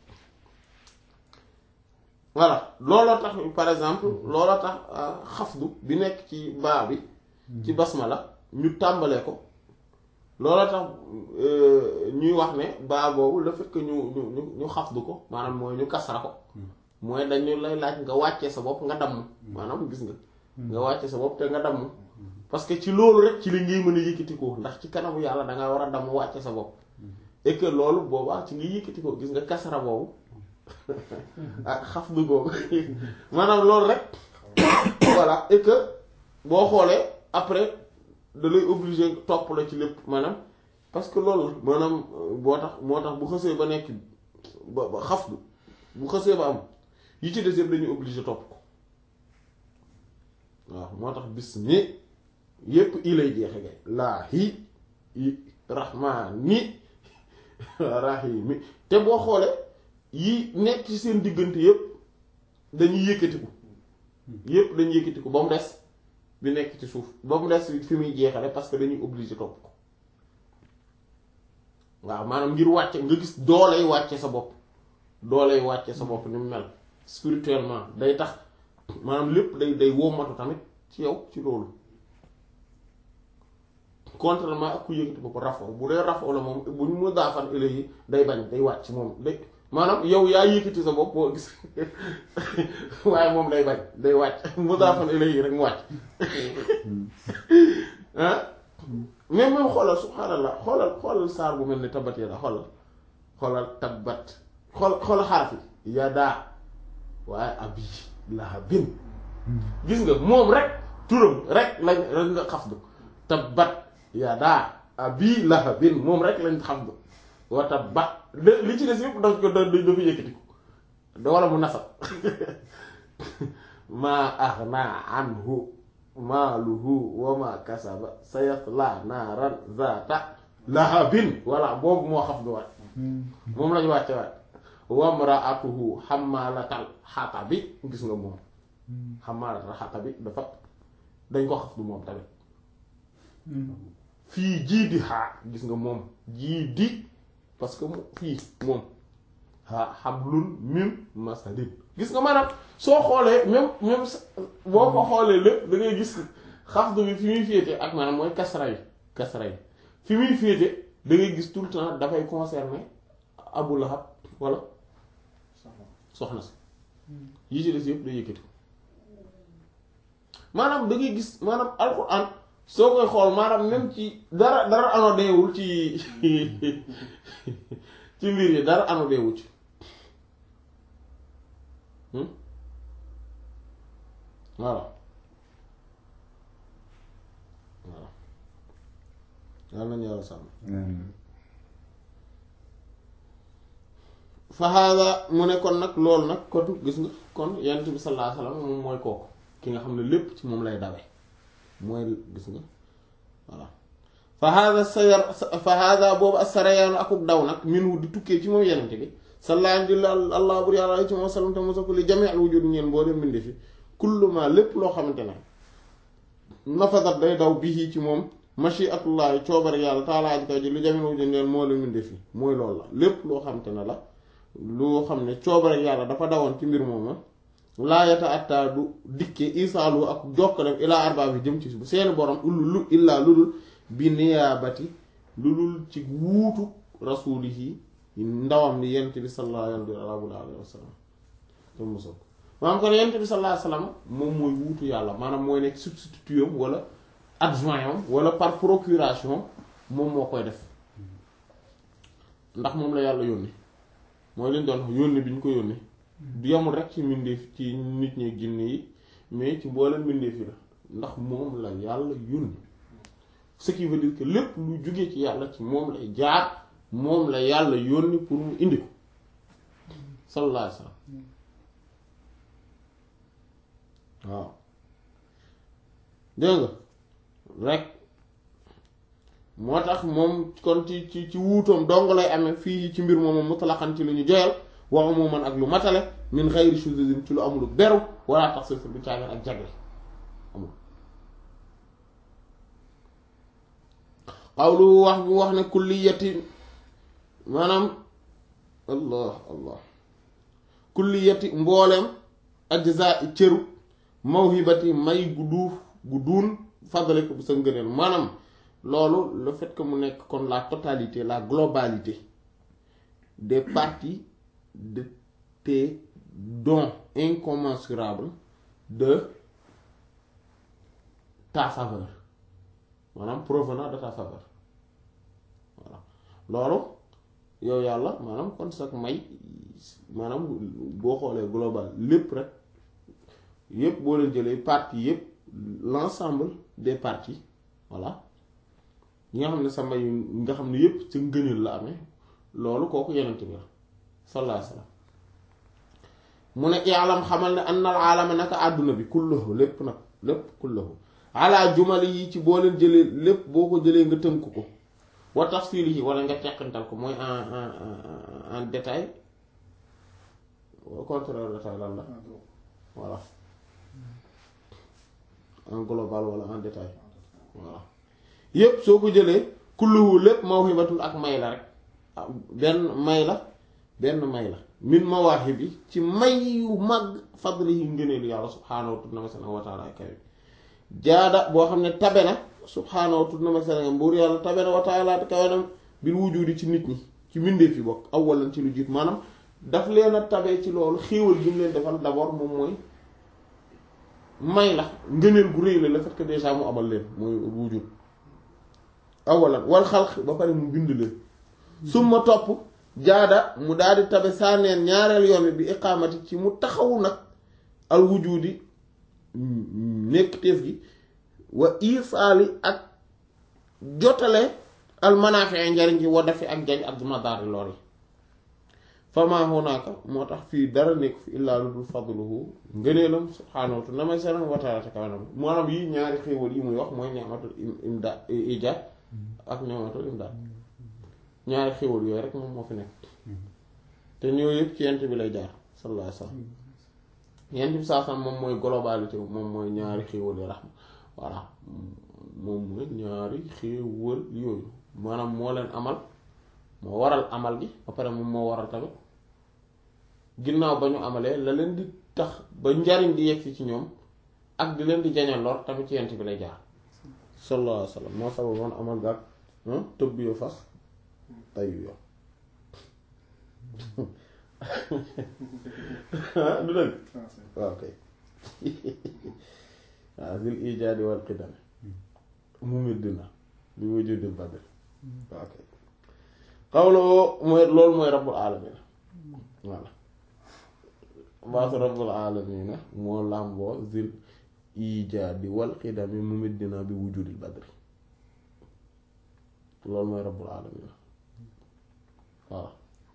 voilà looloo tax par exemple looloo tax xafdu bi nekk ci baa bi ci basmala ñu tàmbalee ko looloo tax ñuy wax ne baa boobu le fait que ñu ñu ñu ñu xafdu ko maanaam mooy ñu kasra ko mooy dañu lay laaj nga wàccee sa bopp nga damm maanaam gis nga nga wàcce sa bopp te nga damm parce que ci loolu rek ci li ngay mën a yëkkati ko ndax ci kanamu yàlla dangaa war a damm wàcce sa bopp et que loolu boobaa ci nga yëkkati ko gis nga kasra boobu ak xafdu googu maanaam loolu rek voilà et que boo xoolee après da lay obligé topp la ci lépp maanaam parce que loolu la maanaam boo tax moo tax bu xësee ba nekk ba ba xafdu bu xësee ba am yi ci des yëpp dañuy obligé topp ko waaw moo tax bis ni yépp i lay jeexe gay laa hi i rahmaani rahimi te boo xoolee yi nekk ci seen diggante yépp dañuy yëkkatiku yépp dañuy yëkkatiku ba mu des bi nekk ci suuf ba mu des fi muy jeexale parce que dañuy obligé topp ko waaw maanaam ngir wàcce nga gis dooley wàcce sa bopp dooley wàcce sa bopp ni mu mel spirituellement day tax maanaam lépp day day wommatu tamit ci yow ci loolu contrairement ak ku yëkkati bopp rafo bu dee rafo la moom bu ñu mu daafan yi day bañ day wàcc moom day maanaam yow yaa yëkkati sa bopp boo gis waaye moom day bañ day wàcc mu daafan yi rek mu wàcc ah mais même xoolal subhaanallah xoolal xoolal saar bu mel ni tabat yada xoolal xoolal tabat xool xoolal xaraf yi yadaa waaye abi lahabin gis nga moom rek turam rek lañ lañ nga xafdu tabat yadaa abi lahabin moom rek lañ xafdu wa tabat li ci des yëpp daf ko da dafa yëkkati ko da wala mu nasab maa aghnaa anhu maaluhu wa ma kasaba sayasla naaran zaata lahabin voilà boobu moo xaf du waat moom lañu wàcce waat wamraatuhu xamalatal xatabi gis nga moom xamalatal xatabi dafa dañ ko xaf du moom tamit fii jii di xaa gis nga moom jii di parce que fii moom ha hablun min masadin gis nga maanaam soo xoolee même même boo ko xoolee lépp da ngay gis xafdu bi fi muy féete ak maanaam mooy kasra yi kasra yi fi muy féete da ngay gis tout le temps dafay concerner Abu Lahab wala soxna si yi ci des yëpp day yëkkati maanaam da ngay gis maanaam alxuraan soo koy xool maanaam même ci dara dara anodeewul ci ci mbir yi dara anodeewul ci voilà voilà yàlla nañu yàlla sàmm fa hada mu ne kon nag loolu nag kon gis nga kon yonent bi sallallahu alayhi wasallam moom mooy kooku ki nga xam ne lépp ci moom lay dawe mooy gis nga voilà fa hada sayar fa hada boobu as-sarayaanu akuk daw nag minhu di tukkee ci moom yonent bi sallallahu alayhi allah bur yàlla ci moom sallam te mosa ko li jami al wujud ñeen boo dem mbinde fi kullu ma lépp loo xamante ne nafadat day daw bii ci moom mashiatullahi coobare yàlla taalaa ji kaw ji li jami al wujud ñeen moo la mbinde fi mooy loolu la lépp loo xamante ne la loo xam ne coobare yàlla dafa dawoon ci mbir moom laayata attaa du dikke isaalu ak jokkalem ilaa arbaa bi jëm ci bu seeni borom ullu lu illaa lu dul bi niyaabati lu dul ci wuutu rasuulihi ndawam ni yent bi sallallahu alayhi wa sallam te mosoo ko maanaam kon yent bi sallallahu alayhi wa sallam moom mooy wuutu yàlla maanaam mooy nekk substitut am wala adjoint am wala par procuration moom moo koy def ndax moom la yàlla yónni mooy leen doon yónni bi ñu ko yónni du yamul rek ci mbindeef ci nit ñi jinne yi mais ci mboolem mbindeef yi la ndax moom la yàlla yónni ce qui veut dire que lépp lu jóge ci yàlla ci moom lay jaar moom la yàlla yónni pour mu indi ko sallallahu alayhi wasallam waaw dégg nga rek moo tax moom kon ci ci ci wuutoom dong lay amee fii ci mbir moomu mutlaqan ci lu ñu joyal wa umuman ak lu matale min xayri shuzuzin ci lu amul beru wala tax sa du caagan ak jagle amul xawlu wax bu wax ne kulliyati maanaam allah allah kulliyati mbooleem ajza cëru mawhibati may gu duuf gu duun fadale ko bu sa ngëneel maanaam loolu le fait que mu nekk kon la totalité la globalité des parties de tes dons incommensurables de ta faveur maanaam provenant de ta faveur voilà loolu yow yàlla maanaam kon sax may maanaam boo xoolee global lépp rek yépp boo leen jëlee parties yépp l'ensemble des parties voilà ñi nga xam ne sa may nga xam ne yépp ca ngëneel la amee loolu kooku yenent bi la sallallahu alayhi wasallam mu ne yaalam xamal ne annal aalama naka àdduna bi kullahu lépp nag lépp kullahu ala jumali yi ci boo leen jëlee lépp boo ko jëlee nga tënk ko wa tafsili yi wala nga teqantal ko mooy en en en en détail au contraire détail lan la voilà en global wala en détail voilà yépp soo ko jëlee kulluhu lépp mawhibatun ak may la rek benn may la benn may la min mawaahibi ci may yu mag fadlihi ngëneelu yàlla subhaanahu wa ta'ala kawe jaada boo xam ne tabe na subhaanahu wa ta'ala mbuur yàlla tabe na wa ta'ala kawe na bil wujudi ci nit ñi ci mbindeef yi bokk awwalan ci lu jiit maanaam daf leen a tabe ci loolu xéewal gi mu leen defal d'abord moom mooy may la ngëneel gu rëy la le fait que déjà mu amal leen mooy wujud awalan wal xalq ba pare mu bind leen summa topp jaada mu daal di tabe saaneen ñaareel yoon bi iqaamati ci mu taxawu nag al wujudi nekk teef gi wa isaali ak jotale al manaafi njariñ ci wa dafi ak jañ ak madaari lor yi fama hunaaka moo tax fii dara nekk fi illaa lu dul fadluhu ngëneelam subhaanahu wa ta'ala seran wa ta'ala te kawanam maanaam yi ñaari xéewal yi muy wax mooy ni'matul imdaad ijaad ak ni'matul imdaad ñaari xéewal yooyu rek moom moo fi nekk te ñoo yëpp ci yent bi lay jaar sallallahu alayhi wasallam yent bi saa sam moom mooy globalité moom mooy ñaari xéewal yi raxma voilà moom mooy ñaari xéewal yooyu maanaam moo leen amal moo waral amal gi ba pare moom moo waral tamit ginnaaw ba ñu amalee la leen di tax ba njariñ di yegsi ci ñoom ak di leen di jañal lor tamit ci yent bi lay jaar sallallahu alayhi wasallam moo sababoon amal gaag tëbb yo fas tayu yo du dëgg waaw kay waaw zil ijaadi wal qidam mu middina li wujudil badr waaw kay xawloo mooy loolu mooy rabbul alamina voilà baatu rabbul alamina moo làmboo zil ijaadi wal qidami mu middina bi wujudil badr loolu mooy rabbul alamina waaw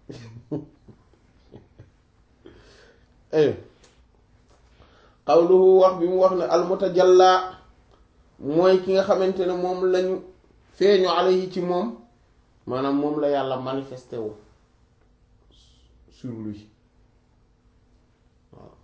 xawluhu wax bi mu wax ne almutajalla mooy ki nga xamante ne moom lañu feeñu alayhi ci moom maanaam moom la yàlla manifesté wu sur lui waaw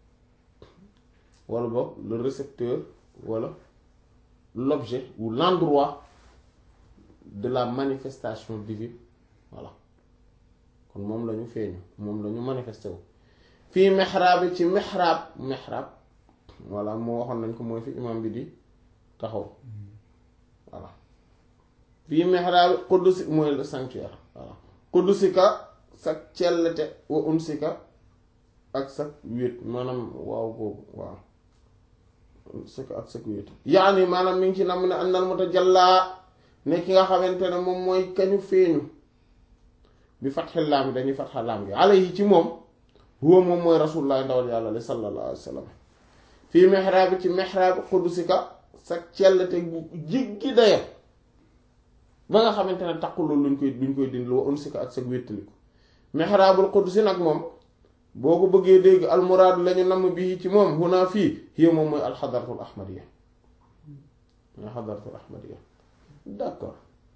wala boog le récepteur wala l'objet ou l'endroit de la manifestation divine voilà kon moom lañu feeñu moom lañu manifesté wu fii mexraab ci mexraab mexraab voilà moo waxoon nañ ko mooy fi imam bi di taxaw voilà fii mexraab quddusi mooy le sanctuaire voilà quddusika sa cellete wa unsika ak sa wéet maanaam waaw boobu waaw unsika ak sa wéet yaani maanaam mi ngi ci nam ne annal mutajallaa ne ki nga xamante ne moom mooy kañu feeñu bi fatxil laam gi dañuy fatxa laam gi alayhi ci moom huwa moom mooy rasulullah ndawal yàlla li sallallahu alayhi wa sallam fii mihraabi ci mihraabi qudusika sa cellte bu jiggi dayo ba nga xamante ne taqulul luñ koy luñ koy dindi wa unsika ak sa wéttaliku mihraabul qudusi nag moom boo ko bëggee dégg almuraadu lañu namm bii ci moom huna fii hiya moom mooy alxadaratul ahmadiya mooy xadaratul ahmadiya d'accord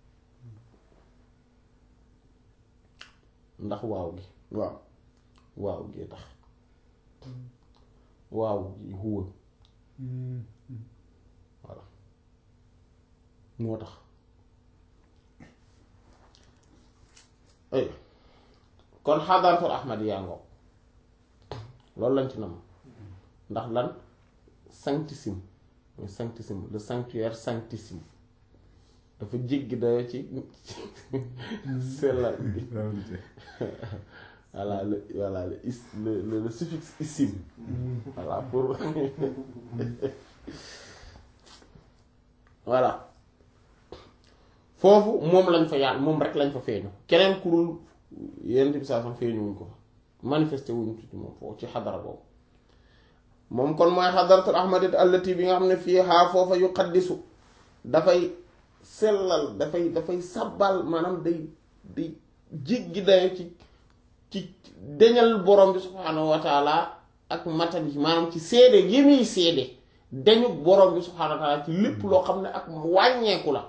ndax waaw gi waaw waaw gi tax waaw gi huwa voilà moo tax ay kon xadaratul ahmadiya ngoo loolu lañ ci nam ndax lan sanctissime mooy sanctissime le sanctuaire sanctissime dafa jéggi dayo ci sellal bi voilà le voilà le is le le, le suffixe issime voilà pour voilà foofu moom lañ fa yàlla moom rek lañ fa feeñu keneen ku dul yenn bi saa sam feeñu wuñ ko fa manifesté wuñ ci moom foofu ci xadara boobu moom kon mooy xadaratul ahmadiyya allati bi nga xam ne fii xaa foofa yu xaddisu dafay sellal dafay dafay sabbal maanaam day day jéggi dayo ci ci deñal borom bi subhaanahu wa taala ak matal yi maanaam ci seede yi muy seede dañu borom bi subhaanahu wa taala ci lépp loo xam ne ak wàññeeku la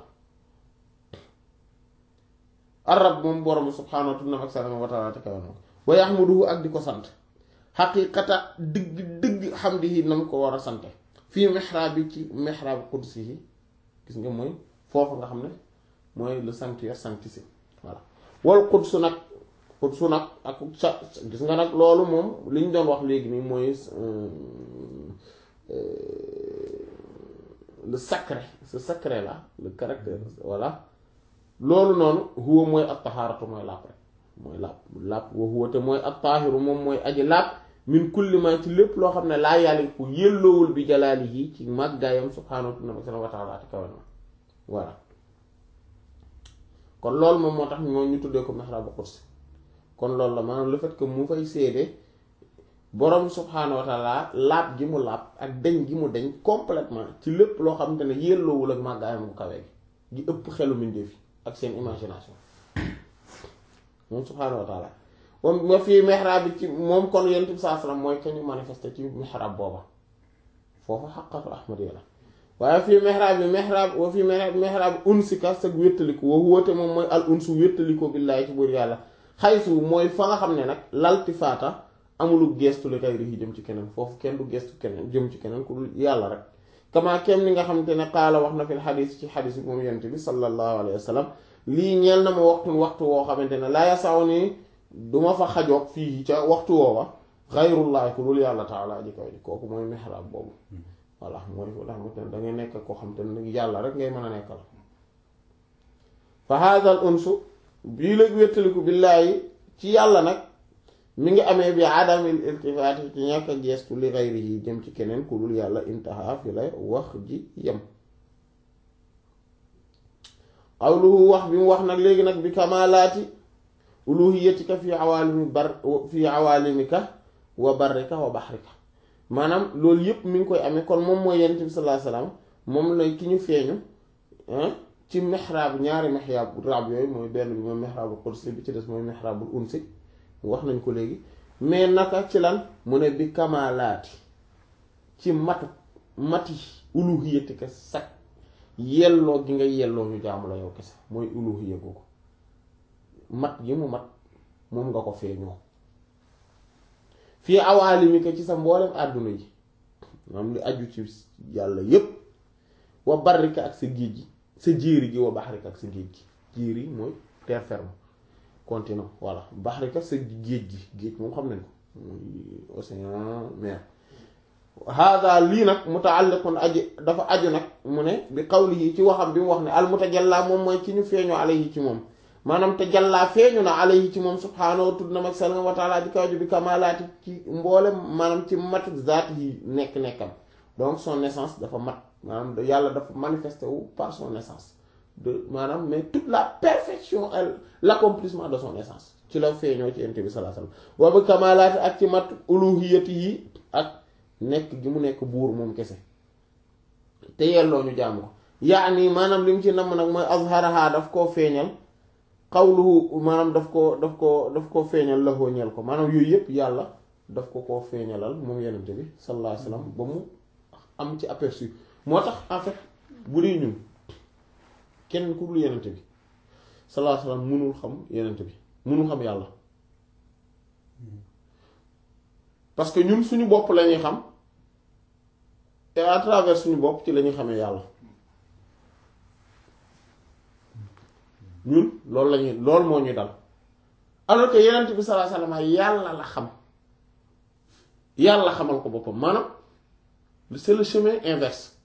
arab moom borom bi subhaanahu wa taala wa taala te kawe na wa yaxmuduhu ak di ko sant xaqiiqata dëgg dëgg xamdihi na mu ko war a sante fii mihraab bi ci mihraab qudsihi gis nga mooy foofu nga xam ne mooy le sanctuaire sanctissime voilà wal qudsu nag qudsu nag ak sa gis nga nag loolu moom li ñu doon wax léegi nii mooy le sacré ce sacré là le caractère voilà loolu noonu huwa mooy at tahaaratu mooy làpp rek mooy làpp làpp wa huwa te mooy at taahiru moom mooy aji làpp min kulli ma ci lépp loo xam ne laa yàlla ku yëlloowul bi jalaalihi ci màggaayam subhaanahu wa ta'ala te kawe na voilà kon loolu moom moo tax moo ñu tuddee ko mihraabu qudsi kon loolu la maanaam le fait que mu fay séede borom subhaanahu wa ta'ala laab gi mu laab ak deñ gi mu deñ complètement ci lépp loo xamante ne yëlloowul ak màggaayam bu kawe gi gi ëpp xelu mbindeef yi ak seen imagination moom subhaanahu wa ta'ala moom ma fii mihrab bi ci moom kon yonent bi saa salaam mooy kañu manifesté ci mihrab booba foofu xaqatu ahmadiyya la waaye fii mihrab bi mihrab wa fii mihrab mihrab unsika sag wéttaliku wa wóote moom mooy al unsu wéttaliko billaahi ci buur yàlla xaysu mooy fa nga xam ne nag laltifaata amulu gestu li xayri yi jëm ci keneen foofu kenn du gestu keneen jëm ci keneen ku dul yàlla rek kama kem ni nga xamante ne qaala wax na fil xadis ci xadis bi moom yonent bi sallallahu alayhi wa sallam lii ñeel na ma waxtu waxtu woo xamante ne laa yasaw ni duma fa xajoog fii ca waxtu woowa xayrullahi ku dul yàlla taala ji kaw ji kooku mooy mihrab boobu voilà mooy fu nga xamante ne dangay nekk koo xamante ne yàlla rek ngay mën a nekkal fa haadal unsu bii léegi wéttaliku billaahi ci yàlla nag mi ngi amee bi adamil iltifaati ci ñàkk a geestu li xayri yi jëm ci keneen ku dul yàlla intaha fi la wax ji yem qawluhu wax bi mu wax nag léegi nag bi kamalaati uluhiyatika fi awaalimi bar fi awaalimika wa barrika wa baxrika maanaam loolu yépp mi ngi koy amee kon moom mooy yonent bi sallallahu alayhi wasallam moom lay ki ñu feeñu ci mihrab ñaari mihrab rab yooyu mooy benn bi mooy mihrabul qudsi bi ci des mooy mihrabul unsi wax nañ ko léegi mais naka ci lan mu ne bi kamalaati ci matu mati uluhiyatika sak yelloo gi nga yelloo ñu jaamu la yow kese mooy uluhiya googu mat gi mu mat moom nga ko feeñoo fii awaalimika ci sa mboolem àdduna yi maanaam li aju ci yàlla yépp wa barrika ak sa géej gi sa jéeri gi wa baxrika ak sa géej gi jéeri mooy terre ferme continent voilà baxrika sa géej gi géej moom xam nañ ko muy océan mer hada lii nag mutaalliqun aji dafa aju nag mu ne bi qawlihi ci waxam bi mu wax ne al mutajalla moom mooy ki ñu feeñoo alayhi ci moom maanaam tajalla feeñu na alayhi ci moom subhaanahu tudd na mag sal wa taala di kaw ju bi kamalaati ci mboolem maanaam ci mat zaat yi nekk-nekkam donc son naissance dafa mat maanaam yàlla dafa manifesté wu par son naissance de maanaam mais toute la perfection et l'accomplissement de son naissance ci la feeñoo ci ente bi sallallahu alayhi wasallam wa bi kamalaati ak ci mat uluhiyati yi ak nekk gi mu nekk buur moom kese te yelloo ñu jàmm ko yaani maanaam li mu ci namm nag mooy azharaha daf koo feeñal xawluhu maanaam daf ko daf ko daf koo feeñal laxoo ñeel ko maanaam yooyu yëpp yàlla daf ko koo feeñalal moom yenente bi sallallahu alayhi wasallam ba mu am ci aperçu moo tax en fait bu dee ñun kenn ku dul yenente bi sallallahu alayhi wasallam mënul xam yenente bi mënul xam yàlla parce que ñun suñu bopp la ñuy xam et à travers suñu bopp ci la ñuy xamee yàlla ñun loolu la ñuy loolu moo ñuy dal alors que yenent bi sallallahu alayhi wasallam yàlla la xam yàlla xamal ko boppam maanaam c'est le chemin inverse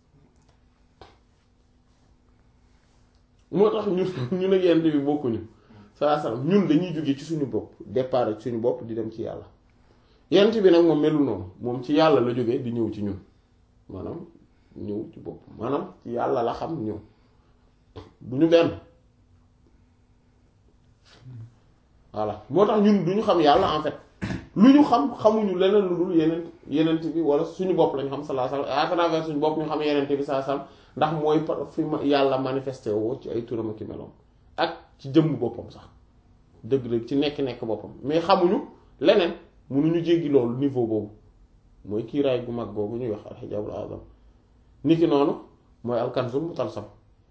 moo tax ñun ñun ak yenent bi bokkuñu sallallahu alayhi wasallam ñun dañuy jóge ci suñu bopp départ ci suñu bopp di dem ci yàlla yenent bi nag moom melul noonu moom ci yàlla la jógee di ñëw ci ñun maanaam ñëw ci bopp maanaam ci yàlla la xam ñëw du ñu benn voilà moo tax ñun du ñu xam yàlla en fait lu ñu xam xamuñu leneen lu dul yeneen yenent bi wala suñu bopp lañu xam sallallahu alayhi wasallam à travers suñu bopp ñu xam yenent bi sallallahu alayhi wasallam ndax mooy par fi ma yàlla manifesté woo ci ay turam ak meloom ak ci jëmm boppam sax dëgg-dëgg ci nekk-nekk boppam mais xamuñu leneen mënuñu jéggi loolu niveau boobu mooy kiiraay gu mag googu ñuy wax alxijaabul azam niki noonu mooy alkanzul mutalsam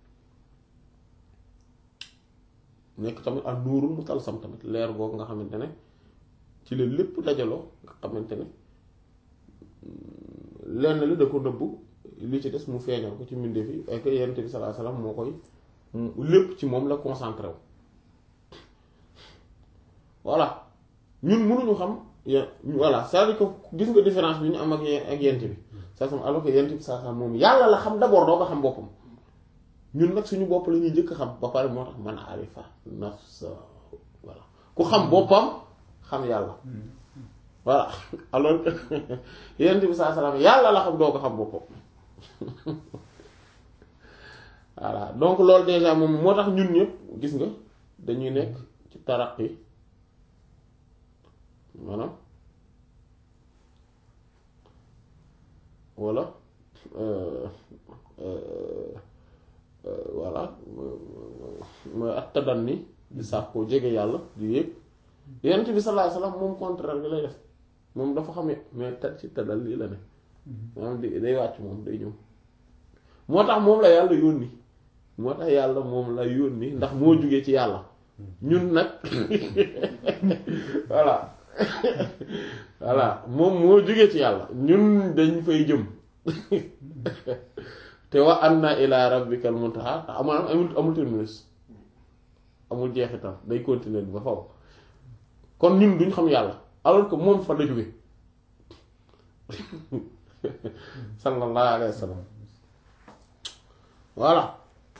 nekk tamit al nuurul mutalsam tamit leer googu nga xamante ne ci la lépp dajaloo nga xamante ne lenn li da ko nëbbu li ci des mu feeñal ko ci mbindeef yi ak yonent bi sallallahu alayhi wasallam moo koy lépp ci moom la concentré wu voilà ñun mënuñu xam voilà c'est-à-dire que gis nga différence bi ñu am ak ak yent bi saa sam alors que yent bi saa sam moom yàlla la xam d'abord doo ko xam boppam ñun nag suñu bopp la ñuy njëkk xam ba pare moo tax man arifa nafsa voilà ku xam boppam xam yàlla voilà alors que yent bi saa salaam yàlla la xam doo ko xam boppam voilà donc loolu déjà moom moo tax ñun ñëpp gis nga dañuy nekk ci taraqi maanaam walla voilà mooy at tadanni di sax koo jege yàlla di yéeg yonent bi sallallahu alayhi wasallam moom contraire bi lay def moom dafa xam mais ta ci tadal lii la ne maanaam di day wàcc moom day ñëw moo tax moom la yàlla yónni moo tax yàlla moom la yónni ndax moo jugee ci yàlla ñun nag voilà voilà moom moo jógee ci yàlla ñun dañ fay jëm te wa anna ila rabbikal muntaha amul amul amul terminus amul jeexital day continuer ba faw kon ñun duñ xam yàlla alors que moom fa la jóge sallallahu alayhi wa sallam voilà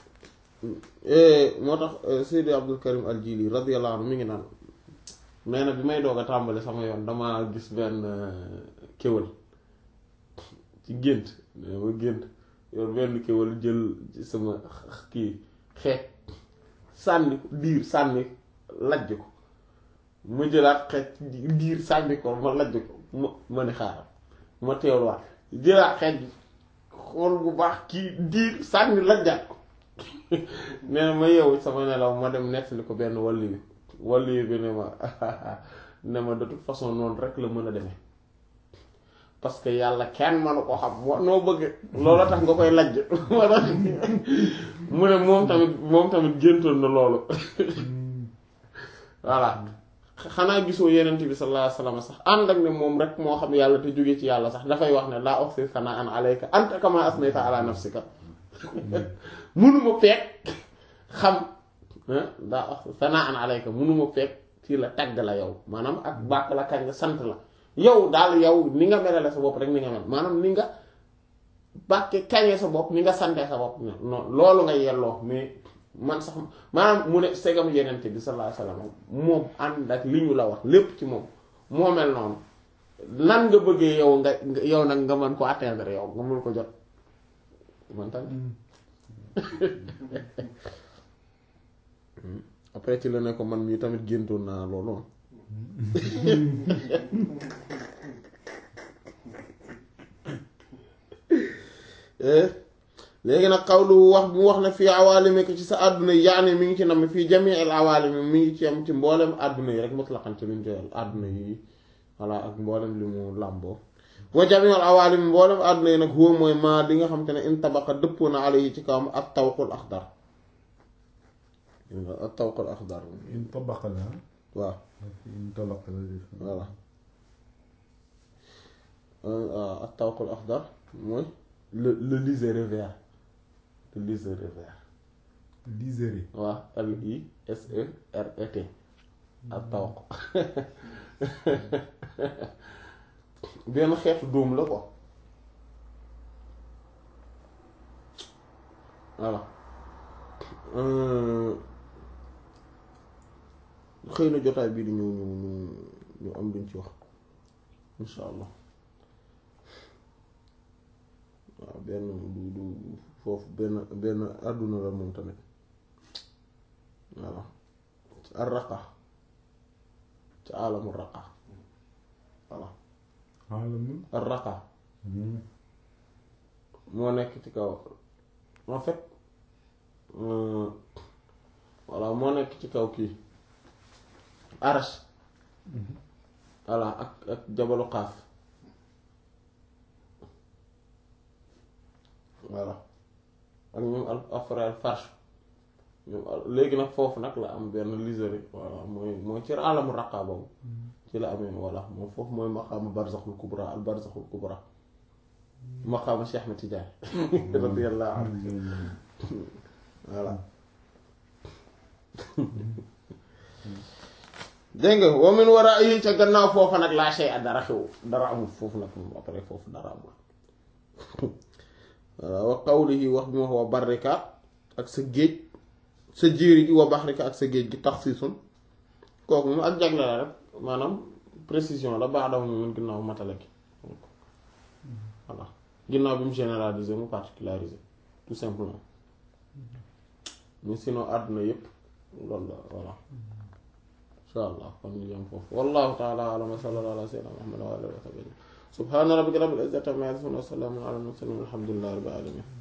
moo tax Seydi Abdul Karim al Jili radiyallahu anhu mi ngi naan mais nag bi may doog a tàmbali sama yoon dama gis benn kéwal ci gént ma gént yoon benn kéwal jël sama kii xeet sànni ko diir sànni lajj ko ma jëlaat xeet diir sànni ko ma lajj ko ma ma ne xaaral ma teewluwaat jëlaat xeet bi xool bu baax kii diir sànni lajjaat ko nee na ma yeewu sama nelaw ma dem nettali ko benn wàll bi wàllu bi ne ma ne ma de toute façon noonu rek la mën a demee parce que yàlla kenn mënu ko xam moo noo bëgg loolu tax nga koy lajj mu ne moom tamit moom tamit géntoon na loolu voilà xanaa gisoo yenent bi sallallahu alayhi wasallam sax ànd ak ne moom rek moo xam yàlla te jóge ci yàlla sax dafay wax ne laa oxsi sanaa an alayka anta kama asnayta ala nafsika munuma fekk xam daa wax sanaa an alayka munuma fekk ci la tagg la yow maanaam ak bàkk la kañ la sant la yow daal yow ni nga melale sa bopp rek ni nga mel maanaam ni nga bàkke kañee sa bopp ni nga sante sa bopp non loolu nga yelloo mais man sax maanaam mu ne segam yenente bi sallallahu alayhi wasallam moom ànd ak li ñu la wax lépp ci moom moo mel noonu nan nga bëggee yow nga yow nag nga mën ko atteindre yow nga mën ko jot man tamit après ci la ne ko man mii tamit géntoon naa loolu léegi nag xawlu wax bu wax na fii awaalimi ko ci sa àdduna yi yaani mi ngi ci nam fii jamiil awaalimi mi ngi ci am ci mboolem àdduna yi rek mutlaqan ci luñ joyal àdduna yi voilà ak mboolem li mu làmboo wa jamiil awaalimi mboolem àdduna yi nag huwa mooy maa li nga xam te ne in tabaqa dëppoo na alayhi ci kawam ak tawqul axdar ak tawqul axdar in tabaqa la waaw in talaqa la voilà ak tawqul axdar mooy le le liseré vert le liseré vert liseré waaw L I S E R E T ak tawq benn xeetu dóom la quoi voilà xëy na jotaay bii di ñëw ñu ñu ñu am luñ ci wax insha allah waaw benn du du foofu benn benn àdduna la moom tamit voilà ci ar raqa ci aalamu raqa voilà alamul ar raqa moo nekk ci kaw en fait voilà moo nekk ci kaw kii arash voilà ak ak jabalu xaaf voilà ak ñoom al afrael farsh ñoom léegi nag foofu nag la am benn liseré voilà mooy mooy ci alamu raqa boobu ci la amee voilà moom foofu mooy maqaama barzaxul kubra al barzaxul kubra maqaama Cheikh Ahmed Tidiane radiyallahu anhu voilà dégg nga wa min waraa'ihi ca gannaaw foofa nag laa shay a dara xew dara amul foofu nag moom après foofu dara amul voilà wa qawlihi wax bi mu wax wa barrika ak sa géej sa jéeri gi wa baxrika ak sa géej gi taxsiisun kooku moom ak jagle la rek maanaam précision la baax dafa mun ginnaaw matale gi voilà ginnaaw bi mu généraliser mu particulariser tout simplement mais sinon àdduna yépp loolu la voilà insha allah kon ñu yem foofu wallahu taala alam wa sallallahu ala sayyidina muhammad wa alihi wa sahbihi subhana rabbika rabbil izzati amma yasifun wa salamun ala al mursalin walhamdulillahi rabbil alamin